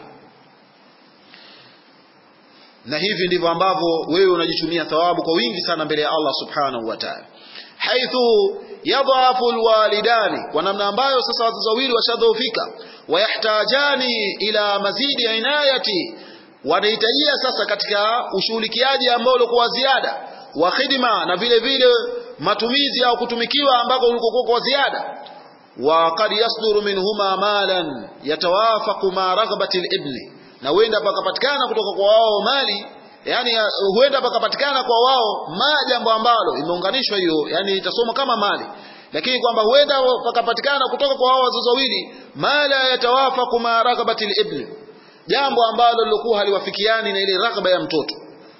na hivi ndivyo ambavyo wewe unajichumia thawabu kwa wingi sana mbele ya Allah subhanahu wa ta'ala haithu yadhafu alwalidani kwa namna ambayo sasa wazazi wawili washadhoofika wayahtajani ila mazidi inayati wanahitajia sasa katika ushughulikiaji ambao ulikuwa ziada wa khidma na vile vile matumizi au kutumikiwa ambako ulikokuwa kwa ziada wa qad yasduru minhuma malan yatawafaqu ma raghbati al-ibni na huenda pakapatikana kutoka kwa wao mali yani huenda pakapatikana kwa wao ma jambo ambalo imeunganishwa hiyo yani itasoma kama mali lakini kwamba huenda pakapatikana kutoka kwa wao wazazi wawili mala yatawafaqu ma raghbati al-ibni jambo ambalo lilikuwa haliwafikiani na ile raghba ya mtoto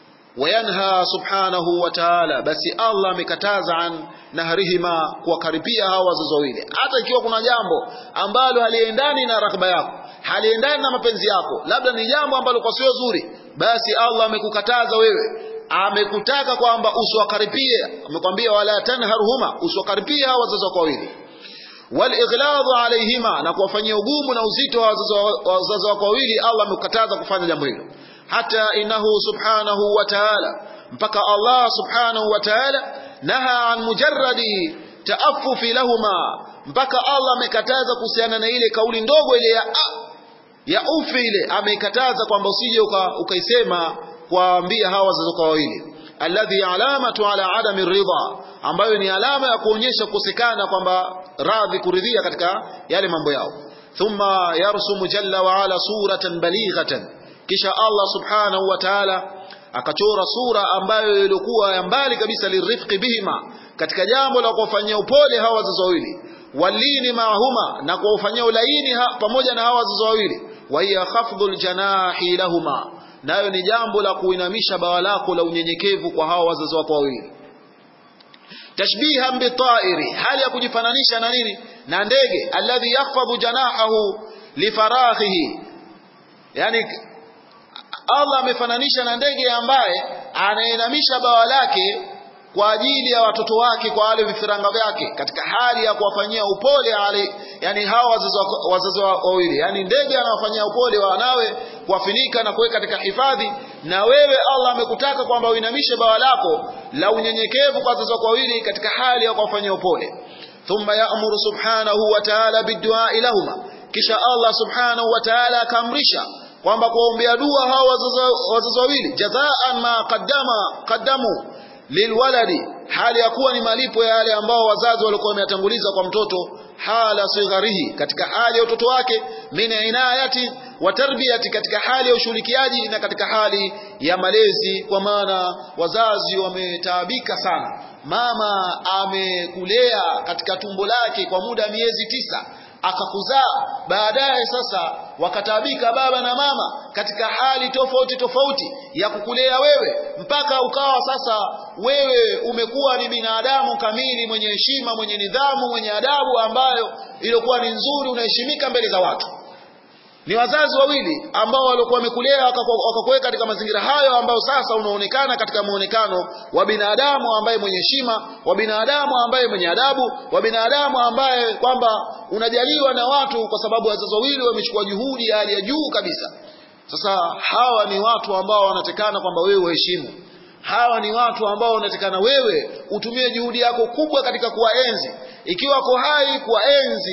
wayanha subhanahu wa ta'ala basi Allah amekataza an nahrihima kuwakaribia hawa wazazi wawili hata ikiwa kuna jambo ambalo haliendani na raghba yako haliendani na mapenzi yako labda ni jambo ambalo kwa sio zuri basi Allah amekukataza wewe amekutaka kwamba usiwakaribie amekwambia wala tanharhuma usiwakaribie hawa wazazi wako wawili walighladu alaihima na kuwafanyia ugumu na uzito wa wazazi wako wawili Allah amekukataza kufanya jambo hilo hata innahu subhanahu wa ta'ala mpaka Allah subhanahu wa ta'ala naha an mujarradi taaffufi lahuma mpaka Allah amekataza kuhusiana na ile kauli ndogo ile ya ya ufi ile amekataza kwamba usije ukaisema kuwaambia hawa wazazi wako wawili alladhi alamatu ala adami ridha ambayo ni alama ya kuonyesha kukosekana kwamba radhi kuridhia katika yale mambo yao thumma yarsumu jalla wa ala suratan balighatan kisha Allah subhanahu wa ta'ala akachora sura ambayo ilikuwa ya mbali kabisa lirifqi bihima katika jambo la kuwafanyia upole hawa wazazi wawili walini maahuma na kuwafanyia ulaini ha, pamoja na hawa wazazi wawili wa hiya khafdhul janahi lahuma nayo ni jambo la kuinamisha bawa lako la unyenyekevu kwa hawa wazazi wako wawili tashbihan bitairi hali ya kujifananisha na nini na ndege alladhi yakhfadhu janahahu lifaraghihi yani Allah amefananisha na ndege ambaye anainamisha bawa lake kwa ajili ya watoto wake kwa wale vifaranga vyake katika hali ya kuwafanyia upole ale, yani hawa wazazi wazazi wawili yani ndege anawafanyia upole wanawe kuwafinika na kuweka katika hifadhi na wewe Allah amekutaka kwamba uinamishe bawa lako la unyenyekevu kwa wazazi wako wawili katika hali ya kuwafanyia upole thumma ya'muru subhanahu wa ta'ala biddu'a lahuma kisha Allah subhanahu wa ta'ala akamrisha kwamba kuwaombea dua hawa wazazi wawili jazaan ma qaddama qaddamu lilwaladi hali ya kuwa ni malipo ya yale ambao wazazi walikuwa wameyatanguliza kwa mtoto hala sigharihi katika hali ya utoto wake min inayati wa tarbiyati katika hali ya ushughulikiaji na katika hali ya malezi kwa maana wazazi wametaabika sana mama amekulea katika tumbo lake kwa muda wa miezi tisa akakuzaa baadaye sasa wakataabika baba na mama katika hali tofauti tofauti ya kukulea wewe mpaka ukawa sasa wewe umekuwa ni binadamu kamili mwenye heshima mwenye nidhamu mwenye adabu ambayo ilikuwa ni nzuri unaheshimika mbele za watu ni wazazi wawili ambao walikuwa wamekulea wakakuweka katika mazingira hayo ambayo sasa unaonekana katika muonekano wa binadamu ambaye mwenye heshima wa binadamu ambaye mwenye adabu wa binadamu ambaye kwamba unajaliwa na watu kwa sababu wazazi wawili wamechukua juhudi ya hali ya juu kabisa sasa hawa ni watu ambao wanatekana kwamba wewe uheshimu hawa ni watu ambao unatekana wewe utumie juhudi yako kubwa katika kuwaenzi ikiwa ko hai kuwaenzi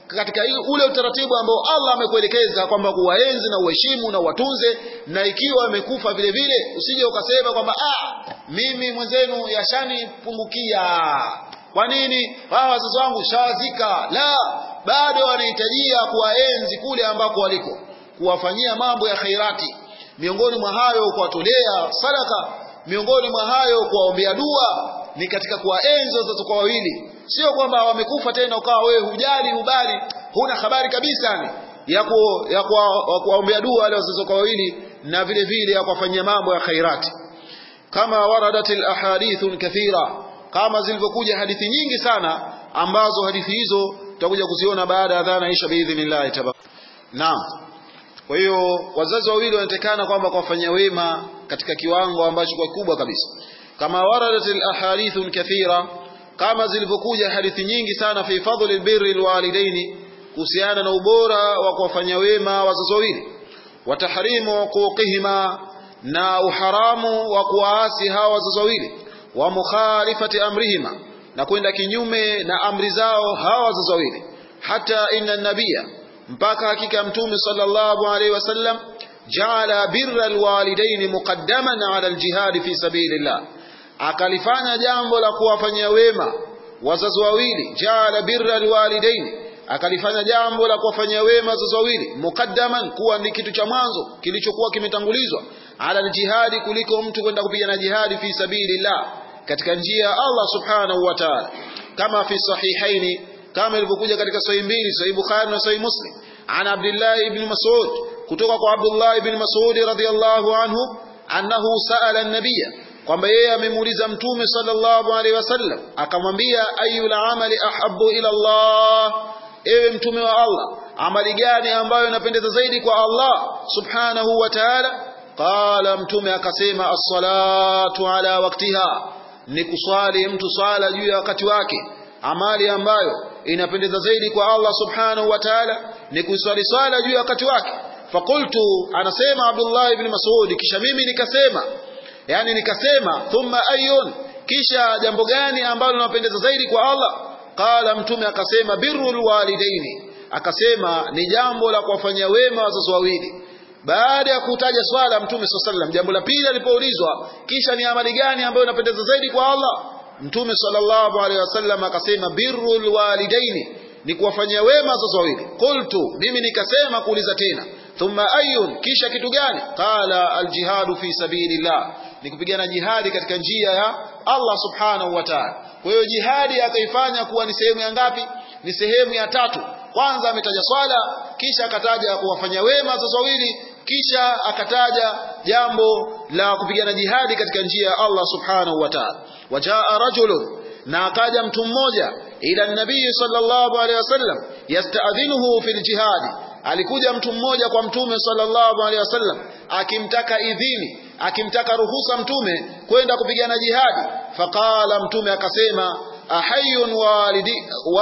katika ule utaratibu ambao Allah amekuelekeza kwamba kuwaenzi na uheshimu na uwatunze, na ikiwa amekufa vile vile usije ukasema kwamba ah, mimi mwenzenu yashanipungukia. Kwa nini? Hawa wazazi wangu shawazika. La, bado wanahitajia kuwaenzi kule ambako waliko, kuwafanyia mambo ya khairati, miongoni mwa hayo kuwatolea sadaka, miongoni mwa hayo kuwaombea dua, ni katika kuwaenzi wazazi kwa wawili sio kwamba wamekufa tena ukawa wewe hujali hubali huna habari kabisa ni ya ku, ya kuwaombea dua wale wazazi kwa wawili na vile vile ya kuwafanyia mambo ya khairati kama waradat alahadith kathira kama zilivyokuja hadithi nyingi sana ambazo hadithi hizo tutakuja kuziona baada ya adhana isha biidhnillah tabaraka naam kwa hiyo wazazi wawili wanatekana kwamba kuwafanyia wema katika kiwango ambacho kwa kikubwa kabisa kama waradat alahadith kathira kama zilivyokuja hadithi nyingi sana fi fadli albirri alwalidaini kuhusiana na ubora wa kuwafanyia wema wazazi wawili wa tahrimu huquqihima na uharamu wa kuwaasi hawa wazazi wawili wa mukhalifati amrihima na kwenda kinyume na amri zao hawa wazazi wawili hata inna nabia mpaka hakika mtume sallallahu alaihi wasallam jaala birra alwalidaini muqaddaman ala aljihadi fi sabilillah akalifanya jambo la kuwafanyia wema wazazi wawili jaala birra alwalidaini akalifanya jambo la kuwafanyia wema wazazi wawili mukaddaman kuwa ni kitu cha mwanzo kilichokuwa kimetangulizwa ala aljihadi kuliko mtu kwenda kupigana jihadi fi sabilillah katika njia ya Allah subhanahu wa ta'ala kama fi sahihaini kama ilivyokuja katika sahihi mbili sahihi Bukhari na sahihi Muslim an Abdullah ibn Mas'ud kutoka kwa Abdullah ibn Mas'ud radhiyallahu anhu annahu sa'ala an-nabiyya kwamba yeye amemuuliza mtume sallallahu alaihi wasallam akamwambia ayul amali ahabbu ila Allah ewe mtume wa Allah amali gani ambayo inapendeza zaidi kwa Allah subhanahu wa ta'ala qala mtume akasema as-salatu ala waqtiha ni kuswali mtu swala juu ya wakati wake amali ambayo inapendeza zaidi kwa Allah subhanahu wa ta'ala ni kuswali swala juu ya wakati wake fakultu anasema Abdullah ibn Mas'ud kisha mimi nikasema yani nikasema thumma ayun kisha jambo gani ambalo linapendeza zaidi kwa Allah qala mtume akasema birrul walidaini akasema ni jambo la kuwafanyia wema wazazi wawili baada ya kutaja swala mtume sallam jambo la pili alipoulizwa kisha ni amali gani ambayo inapendeza zaidi kwa Allah mtume sallallahu alaihi wasallam akasema birrul walidaini ni kuwafanyia wema wazazi wawili qultu mimi nikasema kuuliza tena thumma ayun kisha kitu gani qala aljihadu fi sabilillah ni kupigana jihadi katika njia ya Allah subhanahu wa ta'ala kwa hiyo jihadi akaifanya kuwa ni sehemu ya ngapi ni sehemu ya tatu kwanza ametaja swala kisha akataja kuwafanya wema wazazi wawili kisha akataja jambo la kupigana jihadi katika njia ya Allah subhanahu wa ta'ala wajaa rajulun na akaja mtu mmoja ila nabii sallallahu alaihi wasallam yasta'dhinuhu fil jihadi alikuja mtu mmoja kwa mtume sallallahu alaihi wasallam akimtaka idhini akimtaka ruhusa mtume kwenda kupigana jihadi faqala mtume akasema ahayun walidi,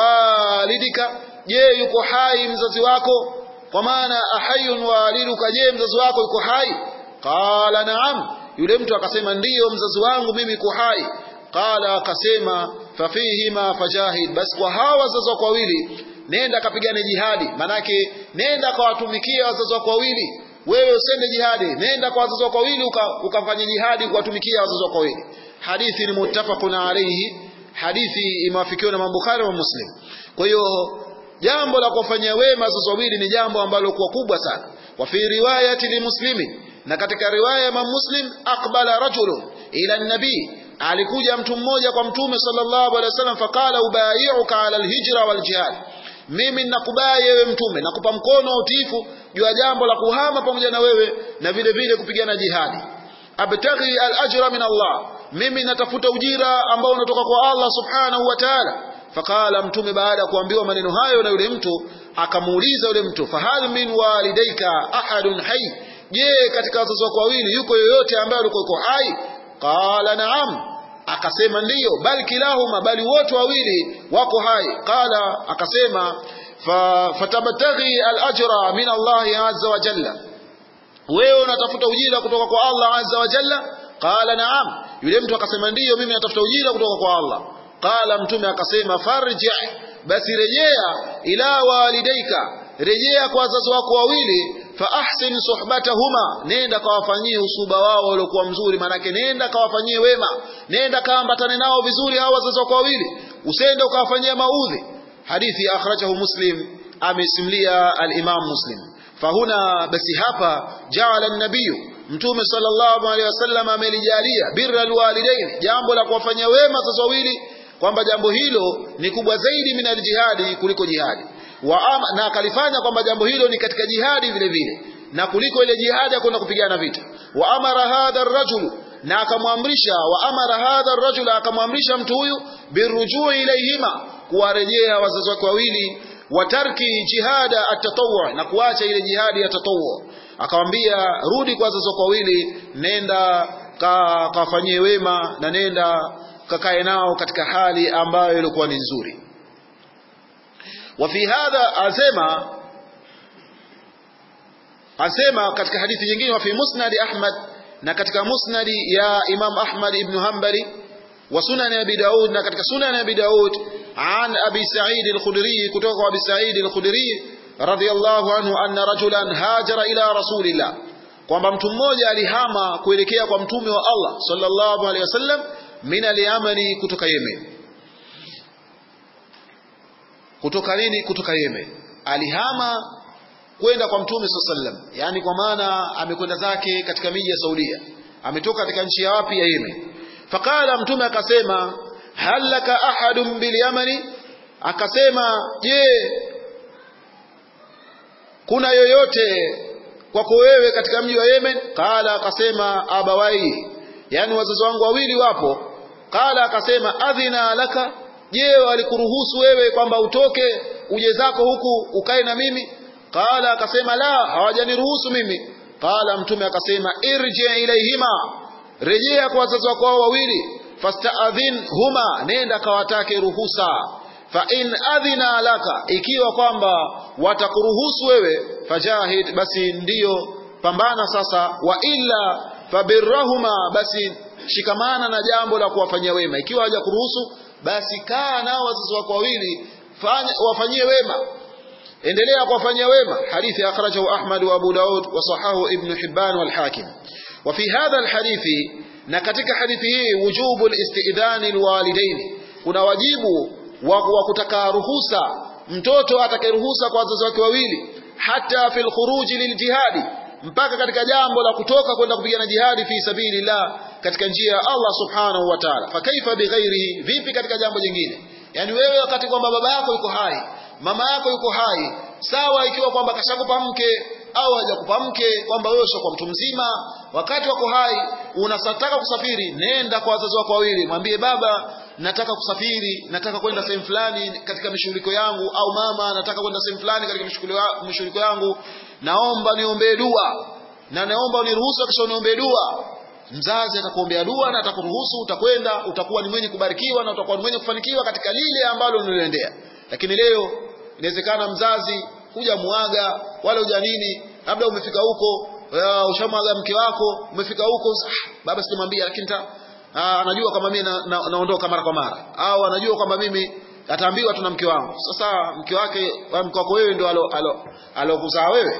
walidika je yuko hai mzazi wako kwa maana ahayun waliduka je mzazi wako yuko hai qala naam yule mtu akasema ndiyo mzazi wangu mimi yuko hai qala akasema fafihima fajahid basi kwa hawa wazazi wako wawili nenda kapigane jihadi manake nenda kawatumikia wazazi wako wawili wewe usende jihadi nenda kwa wazazi wako wawili ukafanya uka jihadi kuwatumikia wazazi wako wawili hadithi ni muttafaqun alayhi hadithi imewafikiwa na Bukhari na Muslim kwa hiyo jambo la kuwafanyia wema wazazi wawili ni jambo ambalo kwa kubwa sana wa fi riwayati li muslimin na katika riwaya ya Muslim aqbala rajulun ila nabii alikuja mtu mmoja kwa mtume sallallahu alaihi wasallam faqala ubayi'uka ala alhijra wal jihad mimi nakubali wewe mtume nakupa mkono wa utiifu juu ya jambo la kuhama pamoja na wewe na vile vile kupigana jihadi abtaghi al-ajra min Allah mimi natafuta ujira ambao unatoka kwa Allah subhanahu wa ta'ala faqala mtume baada ya kuambiwa maneno hayo na yule mtu akamuuliza yule mtu fahal min walidaika ahadun hayy je katika wazazi wako wawili yuko yoyote ambaye alikuwa yuko hai qala na'am akasema ndiyo bali kilahuma bali wote wawili wako hai qala akasema fatabtaghi al-ajra min Allah azza wa jalla wewe unatafuta ujira kutoka kwa Allah azza wa jalla qala na'am yule mtu akasema ndiyo mimi natafuta ujira kutoka kwa Allah qala mtume akasema farji basi rejea ila walidaika rejea kwa wazazi wako wawili fa ahsin suhbatahuma nenda kawafanyie usuba wao waliokuwa mzuri manake nenda kawafanyie wema nenda kaambatane nao vizuri hao wazazi wako wawili usende ukawafanyia maudhi hadithi akhrajahu muslim amesimlia al-imam muslim fahuna basi hapa jaala an-nabiy mtume sallallahu alaihi wasallam amelijalia birra alwalidain jambo la kuwafanyia wema wazazi wawili kwamba jambo hilo ni kubwa zaidi min aljihadi kuliko jihadi wa ama, na akalifanya kwamba jambo hilo ni katika jihadi vile vile na kuliko ile jihadi ya kwenda kupigana vita wa amara hadha ar-rajul na akamwamrisha wa amara hadha ar-rajul akamwamrisha mtu huyu birujui ilayhima kuwarejea wazazi wake wawili wa tarki jihada at-tatawwu na kuacha ile jihadi ya tatawwu akamwambia rudi kwa wazazi wako wawili nenda ka, kafanyie wema na nenda kakae nao katika hali ambayo ilikuwa ni nzuri وفي هذا أسمى أسمى katika hadithi nyingine wa fi musnad Ahmad na katika musnad ya Imam Ahmad ibn Hanbali wa sunan Abi Daud na katika sunan Abi Daud an Abi Sa'id al-Khudri kutoka kwa Abi Sa'id al-Khudri radiyallahu anhu anna rajulan hajara ila rasulillah kwamba mtu mmoja alihama kuelekea kwa mtume wa Allah sallallahu alaihi wasallam min al-Yamani kutoka Yemen kutoka nini kutoka Yemen alihama kwenda kwa mtume sallam yani kwa maana amekwenda zake katika miji ya Saudia ametoka katika nchi ya wapi ya Yemen faqala mtume akasema hal laka ahadun bil yamani akasema je kuna yoyote kwako wewe katika mji wa Yemen qala akasema abawai yani wazazi wangu wawili wapo qala akasema adhina laka je walikuruhusu wewe kwamba utoke uje zako huku ukae na mimi qala akasema la hawajaniruhusu mimi qala mtume akasema irji ilaihima rejea kwa wazazi wako wao wawili fastaadhin huma nenda kawatake ruhusa fa in adhina laka ikiwa kwamba watakuruhusu wewe fajahid basi ndiyo pambana sasa wa illa fabirrahuma basi shikamana na jambo la kuwafanyia wema ikiwa hawajakuruhusu basi kaa nao wazazi wako wawili wafanyie wema endelea kuwafanyia wema hadithi akhrajahu Ahmad wa Abu Daud wa sahahu Ibn Hibban wal Hakim wa fi hadha al hadithi na katika hadithi hii wujubu al-istidhan alwalidain kuna wajibu wa kutaka ruhusa mtoto atakayeruhusa kwa wazazi wake wawili hata fil khuruj liljihadi mpaka katika jambo la kutoka kwenda kupigana jihadi fi sabilillah katika njia ya Allah subhanahu wa ta'ala fa kaifa bighairihi vipi katika jambo jingine yani wewe wakati kwamba baba yako yuko hai mama yako yuko hai sawa ikiwa kwamba kashakupa mke au hajakupa mke kwamba wewe sio kwa mtu mzima wakati wako hai unasataka kusafiri nenda kwa wazazi wako wawili mwambie baba nataka kusafiri nataka kwenda sehemu fulani katika mishughuliko yangu au mama nataka kwenda sehemu fulani katika mishughuliko yangu naomba niombee dua na naomba uniruhusu kisha uniombee dua mzazi atakuombea dua na atakuruhusu utakwenda utakuwa ni mwenye kubarikiwa na utakuwa ni mwenye kufanikiwa katika lile ambalo unaliendea lakini leo inawezekana mzazi huja muaga wala huja nini labda umefika huko ushamwaga mke wako umefika huko ah, baba sijamwambia lakini anajua kwamba mimi naondoka na, na mara kwa mara au anajua kwamba mimi ataambiwa tu na mke wangu sasa mke wake mke wako wewe ndio alo alo alokuzaa wewe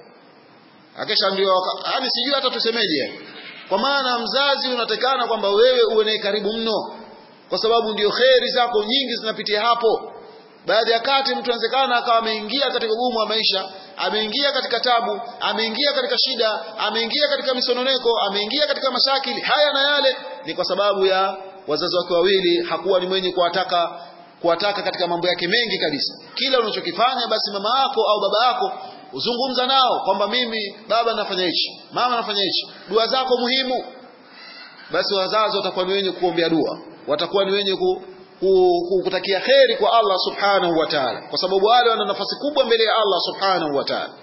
akesha ndio yani sijui hata tusemeje kwa maana mzazi unatekana kwamba wewe uwe naye karibu mno kwa sababu ndio kheri zako nyingi zinapitia hapo baadhi ya kati mtu anawezekana akawa ameingia katika ugumu wa maisha ameingia katika tabu ameingia katika shida ameingia katika misononeko ameingia katika mashakili haya na yale ni kwa sababu ya wazazi wake wawili hakuwa ni mwenye kuwataka kuwataka katika mambo yake mengi kabisa kila unachokifanya basi mama yako au baba yako uzungumza nao kwamba mimi baba nafanya hichi mama nafanya hichi dua zako muhimu basi wazazi watakuwa ni wenye kuombea dua watakuwa ni wenye ku, kutakia kheri kwa Allah subhanahu wa ta'ala kwa sababu wale wana nafasi kubwa mbele ya Allah subhanahu wa ta'ala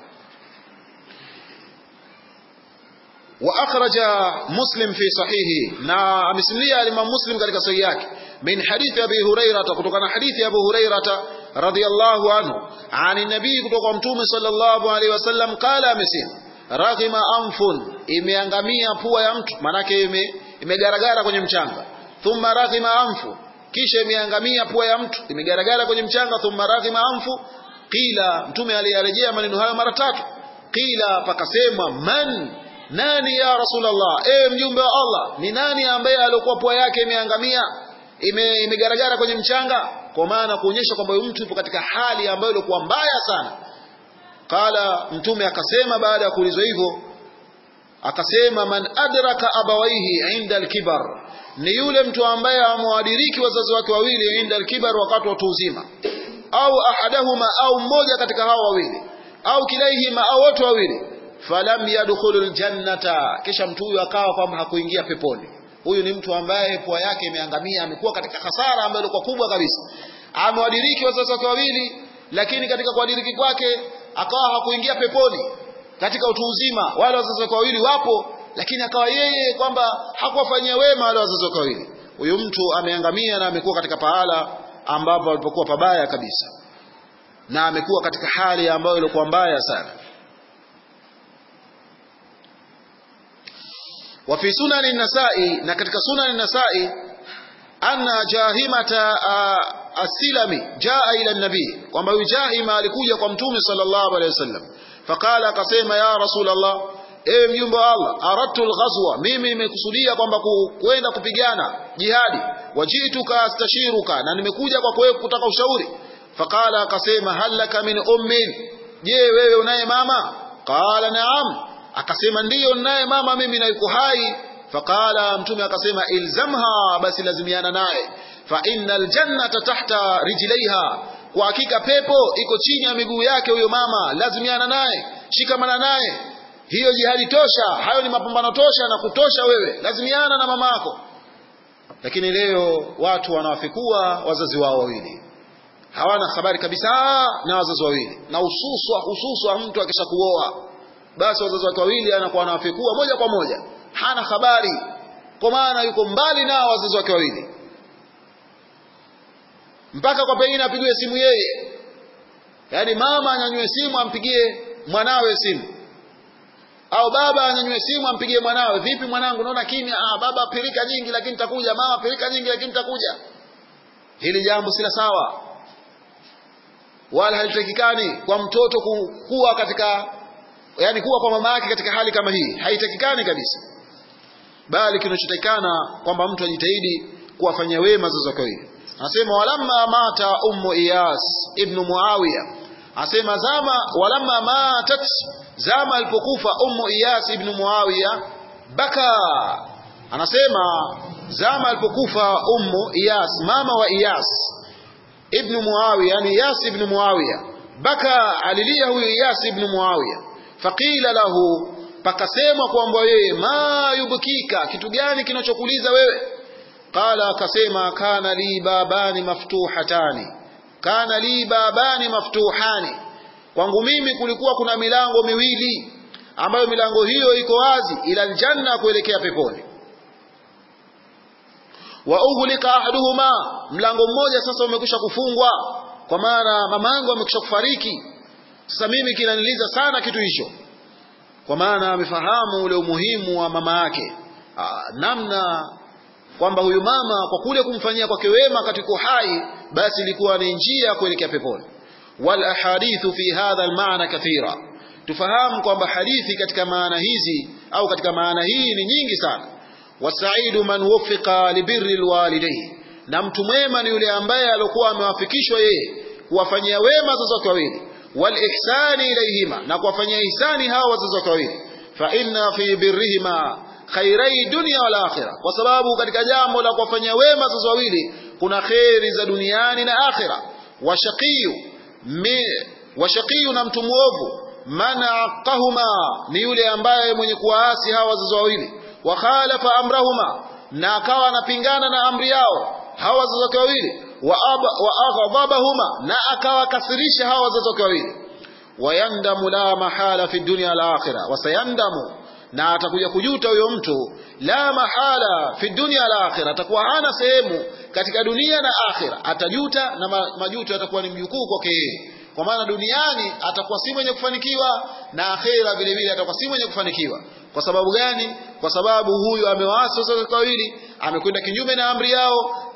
وأخرج مسلم في صحيحه نا مسلمية الإمام مسلم katika sahihi yake من حديث أبي هريرة kutokana حديث أبو هريرة رضي الله عنه عن النبي kutoka mtume صلى الله عليه وسلم قال amesema raghima anfun imeangamia pua ya mtu manake ime imegaragara kwenye mchanga thumma raghima anfu kisha imeangamia pua ya mtu imegaragara kwenye mchanga thumma raghima anfu qila mtume aliyarejea maneno hayo mara tatu qila pakasemwa man nani ya rasulullah e mjumbe wa Allah ni nani ambaye alikuwa pua yake imeangamia ime, imegaragara kwenye mchanga kwa maana kuonyesha kwamba huyu mtu yupo katika hali ambayo ilikuwa mbaya sana qala mtume akasema baada ya kuulizwa hivyo akasema man adraka abawaihi inda alkibar ni yule mtu ambaye amewadiriki wazazi wake wawili inda alkibar wakati wa uzima au ahadahuma au mmoja katika hao wawili au kilaihima au wote wawili falam yadkhulul jannata kisha mtu huyu akawa kwamba hakuingia peponi huyu ni mtu ambaye pua yake imeangamia amekuwa katika hasara ambayo ilikuwa kubwa kabisa amewadiriki wazazi wake wawili lakini katika kuwadiriki kwake akawa hakuingia peponi katika utu uzima wale wazazi wake wawili wapo lakini akawa yeye kwamba hakuwafanyia wema wale wazazi wake wawili huyu mtu ameangamia na amekuwa katika pahala ambapo alipokuwa pabaya kabisa na amekuwa katika hali ambayo ilikuwa mbaya sana wa fi sunani nasai na katika sunani nasai anna jahimata asilami jaa ila nabii kwamba huyu jahima alikuja kwa mtume sallallahu alaihi wasallam faqala akasema ya rasulullah ewe mjumbe wa Allah aradtu alghazwa mimi nimekusudia kwamba kwenda kupigana jihadi wajituka astashiruka na nimekuja kwa wewe kutaka ushauri faqala akasema halaka min ummin je wewe unaye mama qala naam akasema ndiyo naye mama mimi na yuko hai faqala mtume akasema ilzamha basi lazimiana naye fa innal jannata tahta rijlaiha kwa hakika pepo iko chini ya miguu yake huyo mama lazimiana naye shikamana naye hiyo jihadi tosha hayo ni mapambano tosha na kutosha wewe lazimiana na mamako lakini leo watu wanawafikua wazazi wao wawili hawana habari kabisa na wazazi wawili na hususwa hususwa mtu akishakuoa basi wazazi wake wawili anakuwa anawafikua moja kwa moja hana habari kwa maana yuko mbali nao wazazi wake wawili mpaka kwa pengine apigiwe simu yeye yaani mama anyanyue simu ampigie mwanawe simu au baba anyanyue simu ampigie mwanawe vipi mwanangu naona kimya ah baba pilika nyingi lakini takuja mama pilika nyingi lakini takuja hili jambo si la sawa wala halitakikani kwa mtoto kuwa katika yani kuwa kwa mama yake katika hali kama hii haitakikani kabisa bali kinachotakikana kwamba mtu ajitahidi kuwafanyia wema wazazi wake wawili anasema walamma mata ummu iyas ibn muawiya anasema zama walamma matat zama alipokufa ummu iyas ibn muawiya baka anasema zama alipokufa ummu iyas mama wa iyas ibn muawiya yani iyas ibn muawiya baka alilia huyo iyas ibn muawiya faqila lahu pakasemwa kwamba yeye ma yubkika kitu gani kinachokuliza wewe qala akasema kana li babani maftuhatani kana li babani maftuhani kwangu mimi kulikuwa kuna milango miwili ambayo milango hiyo iko wazi ila aljanna kuelekea peponi wa ughliqa ahaduhuma mlango mmoja sasa umekwisha kufungwa kwa maana mamangu amekwisha kufariki sasa mimi kinaniliza sana kitu hicho kwa maana amefahamu ule umuhimu wa mama yake namna kwamba huyu mama kwa kule kumfanyia kwake wema katika hai basi ilikuwa ni njia kuelekea peponi wal ahadithu fi hadha al maana kathira tufahamu kwamba hadithi katika maana hizi au katika maana hii ni nyingi sana wasaidu man wuffiqa libirri alwalidain na mtu mwema ni yule ambaye alikuwa amewafikishwa yeye kuwafanyia wema wazazi wake wawili wal ihsani ilayhima na kuwafanyia ihsani hao wazazi wake wawili fa inna fi birrihima khairai dunya wal akhirah kwa sababu katika jambo la kuwafanyia wema wazazi wawili kuna khairi za duniani na akhira washaqiyu washaqiyu na mtu muovu man aqahuma ni yule ambaye mwenye kuwaasi hawa wazazi wawili wa khalafa amrahuma na akawa anapingana na amri yao hawa wazazi wake wawili wa aghdabahuma na akawakasirisha hawa wazazi wake wawili wayandamu la mahala fi dunya al akhirah wasayandamu na atakuja kujuta huyo mtu la mahala fi dunya al akhirah atakuwa hana sehemu katika dunia na akhira atajuta na majuto yatakuwa ni mjukuu kwake yeye kwa maana duniani atakuwa si mwenye kufanikiwa na akhera vile vile atakuwa si mwenye kufanikiwa kwa sababu gani kwa sababu huyu amewaasi wazazi wawili amekwenda kinyume na amri yao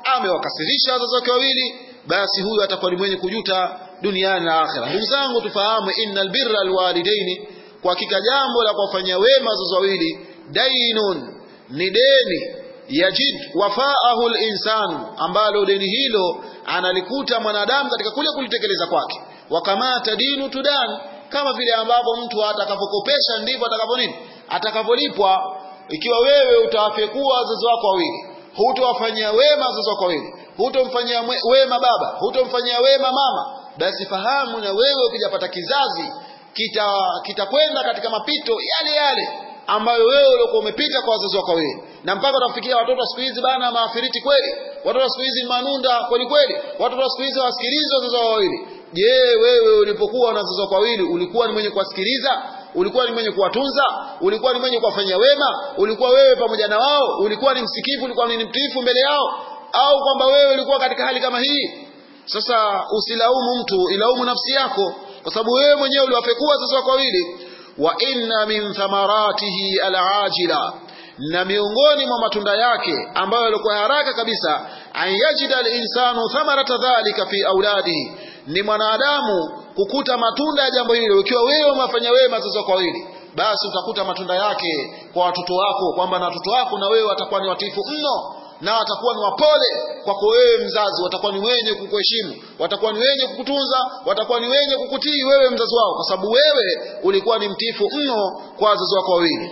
amewakasirisha wazazi wake wawili basi huyu atakuwa ni mwenye kujuta duniani na akhera ndugu zangu tufahamu innal birra alwalidaini kwa hakika jambo la kuwafanyia wema wazazi wawili dainun ni deni yajid wafaahu linsanu ambalo deni hilo analikuta mwanadamu katika kule kulitekeleza kwake wakamata dinu tudan kama vile ambavyo mtu atakapokopesha ndivyo atakavyo nini atakavyolipwa ikiwa wewe utawafekua wazazi wako wawili hutowafanyia wema wazazi wako wawili hutomfanyia wema baba hutomfanyia wema mama basi fahamu na wewe ukijapata kizazi kitakwenda kita katika mapito yale yale ambayo wewe uliokuwa umepita kwa wazazi wako wawili na mpaka utafikia watoto wa siku hizi bana maafiriti kweli watoto wa siku hizi manunda kweli kweli watoto wa siku hizi wasikilize wazazi wao wawili je wewe ulipokuwa na wazazi wako wawili ulikuwa ni mwenye kuwasikiliza ulikuwa ni mwenye kuwatunza ulikuwa ni mwenye kuwafanyia wema ulikuwa wewe pamoja na wao ulikuwa ni msikivu ulikuwa ni mtiifu mbele yao au kwamba wewe ulikuwa katika hali kama hii sasa usilaumu mtu ilaumu nafsi yako kwa sababu wewe mwenyewe uliwafekua wazazi wako wawili wa inna min thamaratihi alajila na miongoni mwa matunda yake ambayo yalikuwa haraka kabisa an yajida alinsanu thamarata dhalika fi auladihi ni mwanadamu kukuta matunda ya jambo hilo ikiwa wewe umefanya wema wazazi wako wawili basi utakuta matunda yake kwa watoto wako kwamba na watoto wako na wewe watakuwa ni watifu mno na watakuwa ni wapole kwako wewe mzazi watakuwa ni wenye kukuheshimu watakuwa ni wenye kukutunza watakuwa ni wenye kukutii wewe mzazi wao kwa sababu wewe ulikuwa ni mtifu mno kwa wazazi wako wawili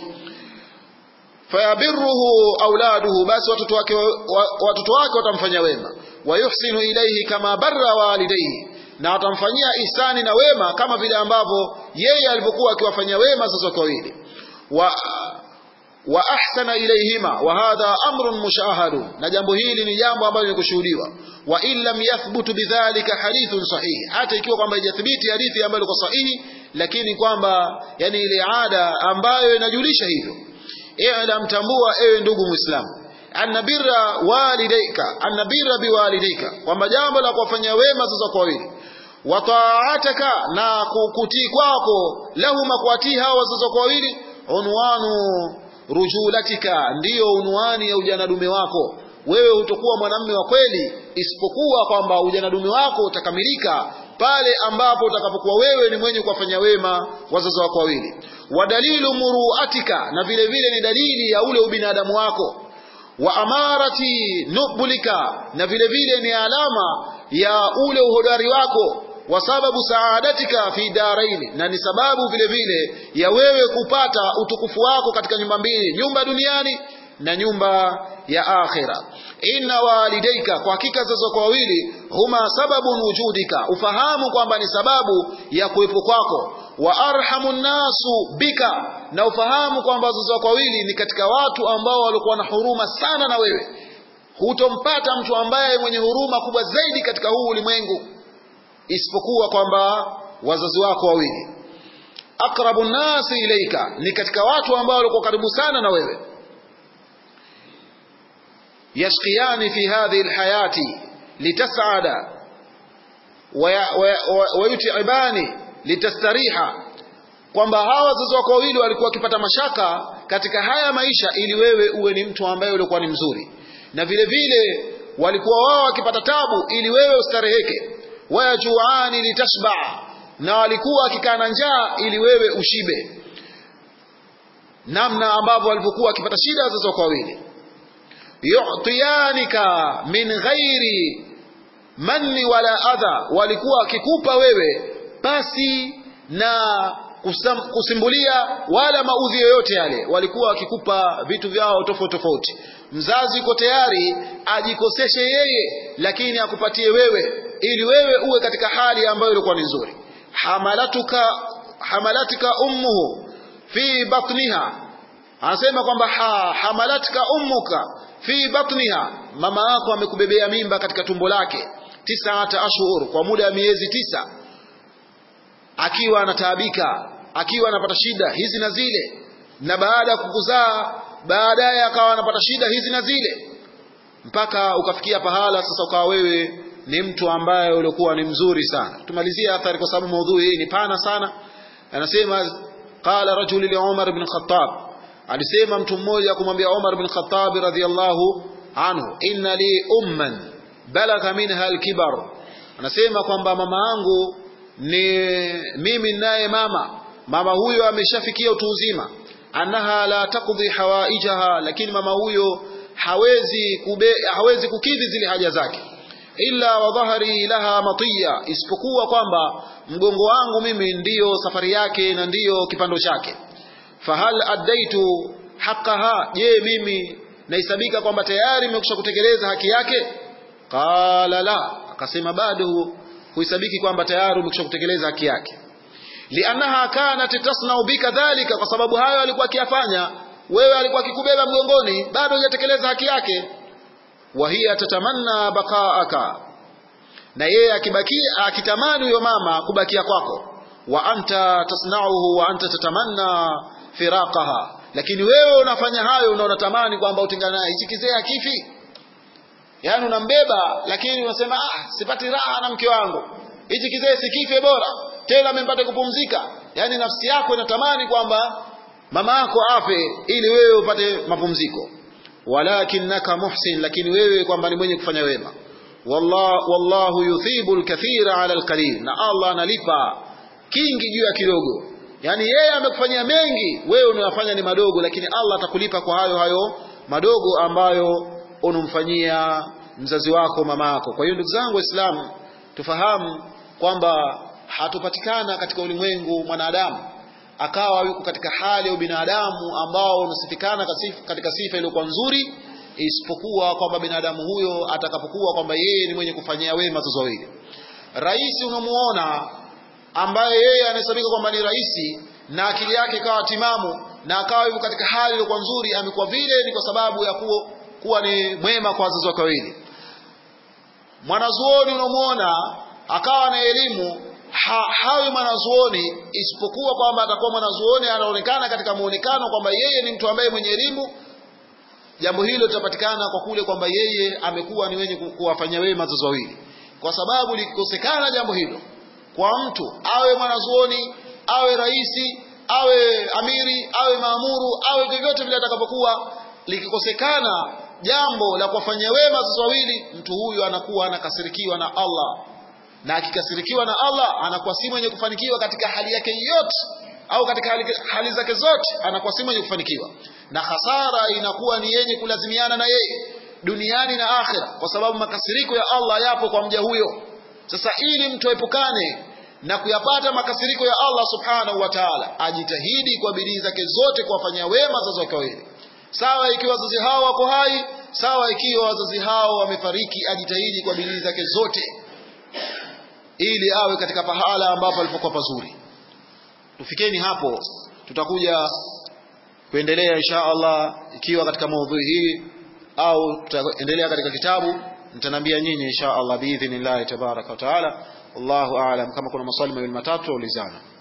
fayabiruhu auladuhu basi watoto wake watoto wake watamfanya wema wayuhsinu ilaihi kama barra walidaihi na watamfanyia ihsani na wema kama vile ambavyo yeye alivyokuwa akiwafanyia wema wazazi wake wawili wa wa ahsana ilayhima wa hadha amrun mushahadu na jambo hili ni jambo ambalo ni kushuhudiwa wa in lam yathbutu bidhalika hadithun sahihi hata ikiwa kwamba haijathibiti hadithi ambayo iko sahihi lakini kwamba yani ile ada ambayo inajulisha hivyo i'lam tambua ewe ndugu muislamu anna birra walidaika anna birra biwalidaika kwamba jambo la kuwafanyia wema sasa kwa wawili wa ta'ataka na kukutii kwako lahuma kuwatii hao wazazi wako wawili unwanu rujulatika ndiyo unwani ya ujanadume wako wewe hutokuwa mwanamme wa kweli isipokuwa kwamba ujanadume wako utakamilika pale ambapo utakapokuwa wewe ni mwenye kuwafanya wema wazazi wako wawili wadalilu muruatika na vile vile ni dalili ya ule ubinadamu wako wa amarati nubulika na vile vile ni alama ya ule uhodari wako wa sababu saadatika fi daraini na ni sababu vile vile ya wewe kupata utukufu wako katika nyumba mbili nyumba duniani na nyumba ya akhira inna walidaika kwa hakika wazazi wako wawili huma sababun wujudika ufahamu kwamba ni sababu ya kuwepo kwako wa arhamu nnasu bika na ufahamu kwamba wazazi wako wawili ni katika watu ambao walikuwa na huruma sana na wewe hutompata mtu ambaye mwenye huruma kubwa zaidi katika huu ulimwengu isipokuwa kwamba wazazi wako wawili aqrabu nnasi ilaika ni katika watu ambao walikuwa karibu sana na wewe yashqiyani fi hadhihi alhayati litas'ada wayutibani litastariha kwamba hawa wazazi wako wawili walikuwa wakipata mashaka katika haya maisha ili wewe uwe ni mtu ambaye ulikuwa ni mzuri na vile vile walikuwa wao wakipata tabu ili wewe ustareheke wayajuani litashba na walikuwa wakikaa na njaa ili wewe ushibe namna ambavyo walivyokuwa wakipata shida wazazi wako wawili yu'tiyanika min ghairi manni wala adha walikuwa wakikupa wewe basi na kusam, kusimbulia wala maudhi yoyote yale walikuwa wakikupa vitu vyao tofauti tofauti mzazi yuko tayari ajikoseshe yeye lakini akupatie wewe ili wewe uwe katika hali ambayo ilikuwa ni nzuri hamalatuka hamalatika ummuhu fi batniha anasema kwamba ha, hamalatka ummuka fi batniha mama yako amekubebea mimba katika tumbo lake tisata ashhur kwa muda wa miezi tisa akiwa anataabika akiwa anapata shida hizi na zile na baada ya kukuzaa baadaye akawa anapata shida hizi na zile mpaka ukafikia pahala sasa ukawa wewe ni mtu ambaye ulikuwa ni mzuri sana tumalizie athari kwa sababu maudhui hii ni pana sana anasema qala rajul li Umar ibn Khattab alisema mtu mmoja kumwambia Umar ibn Khattab radhiyallahu anhu inna li umman balagha minha alkibar anasema kwamba mama yangu ni mimi naye mama mama huyo ameshafikia utu uzima annaha la taqdi hawaijaha lakini mama huyo hawezi kube, hawezi kukidhi zile haja zake illa wa dhahri laha matiya isipokuwa kwamba mgongo wangu mimi ndiyo safari yake na ndiyo kipando chake fahal addaitu haqqaha je mimi nahesabika kwamba tayari nimekwisha kutekeleza haki yake qala la akasema bado huhesabiki kwamba tayari umekwisha kutekeleza haki yake liannaha kanat tasnau bika dhalika kwa sababu hayo alikuwa akiyafanya wewe alikuwa akikubeba mgongoni bado hujatekeleza haki yake wa hiya tatamanna baqaaka na yeye akibakia akitamani huyo mama kubakia kwako wa anta tasnauhu wa anta tatamanna firaqaha lakini wewe unafanya hayo na unatamani kwamba utengane naye hichi kizee akifi yaani unambeba lakini unasema ah sipati raha na mke wangu hichi kizee sikife bora tena amempate kupumzika yaani nafsi yako inatamani kwamba mama yako afe ili wewe upate mapumziko walakinnaka muhsin lakini wewe kwamba ni mwenye kufanya wema wallah, wallahu yuthibu alkathira ala alqalil na Allah analipa kingi juu ya kidogo yani yeye amekufanyia mengi wewe unayofanya ni madogo lakini Allah atakulipa kwa hayo hayo madogo ambayo unamfanyia mzazi wako mama yako kwa hiyo ndugu zangu waislamu tufahamu kwamba hatupatikana katika ulimwengu mwanadamu akawa yuko katika hali ya ubinadamu ambao unasifikana katika sifa iliyokuwa nzuri isipokuwa kwamba binadamu huyo atakapokuwa kwamba yeye ni mwenye kufanyia wema wazazi wawili rais unamuona ambaye yeye anahesabika kwamba ni rais na akili yake ikawa timamu na akawa yuko katika hali iliyokuwa nzuri amekuwa vile ni kwa sababu ya kuwa, kuwa ni mwema kwa wazazi wake wawili mwanazuoni unamuona akawa na elimu ha, hawi mwanazuoni isipokuwa kwamba atakuwa mwanazuoni anaonekana katika muonekano kwamba yeye ni mtu ambaye mwenye elimu jambo hilo litapatikana kwa kule kwamba yeye amekuwa ni wenye kuwafanyia wema wazazi wawili kwa sababu likikosekana jambo hilo kwa mtu awe mwanazuoni awe raisi awe amiri awe maamuru awe vyovyote vile atakapokuwa likikosekana jambo la kuwafanyia wema wazazi wawili mtu huyu anakuwa anakasirikiwa na Allah na akikasirikiwa na Allah anakuwa si mwenye kufanikiwa katika hali yake yote au katika hali, hali zake zote anakuwa si mwenye kufanikiwa na hasara inakuwa ni yenye kulazimiana na yeye duniani na akhira kwa sababu makasiriko ya Allah yapo kwa mja huyo sasa ili mtu aepukane na kuyapata makasiriko ya Allah subhanahu wa ta'ala ajitahidi kwa bidii zake zote kuwafanyia wema wazazi wake wawili sawa ikiwa wazazi hao wako hai sawa ikiwa wazazi hao wamefariki ajitahidi kwa bidii zake zote ili awe katika pahala ambapo alipokuwa pazuri tufikeni hapo tutakuja kuendelea insha Allah ikiwa katika maudhui hii au tutaendelea katika kitabu nitanambia nyinyi insha Allah biidhnillah tabaraka wa taala wallahu aalam kama kuna maswali mawili matatu ulizana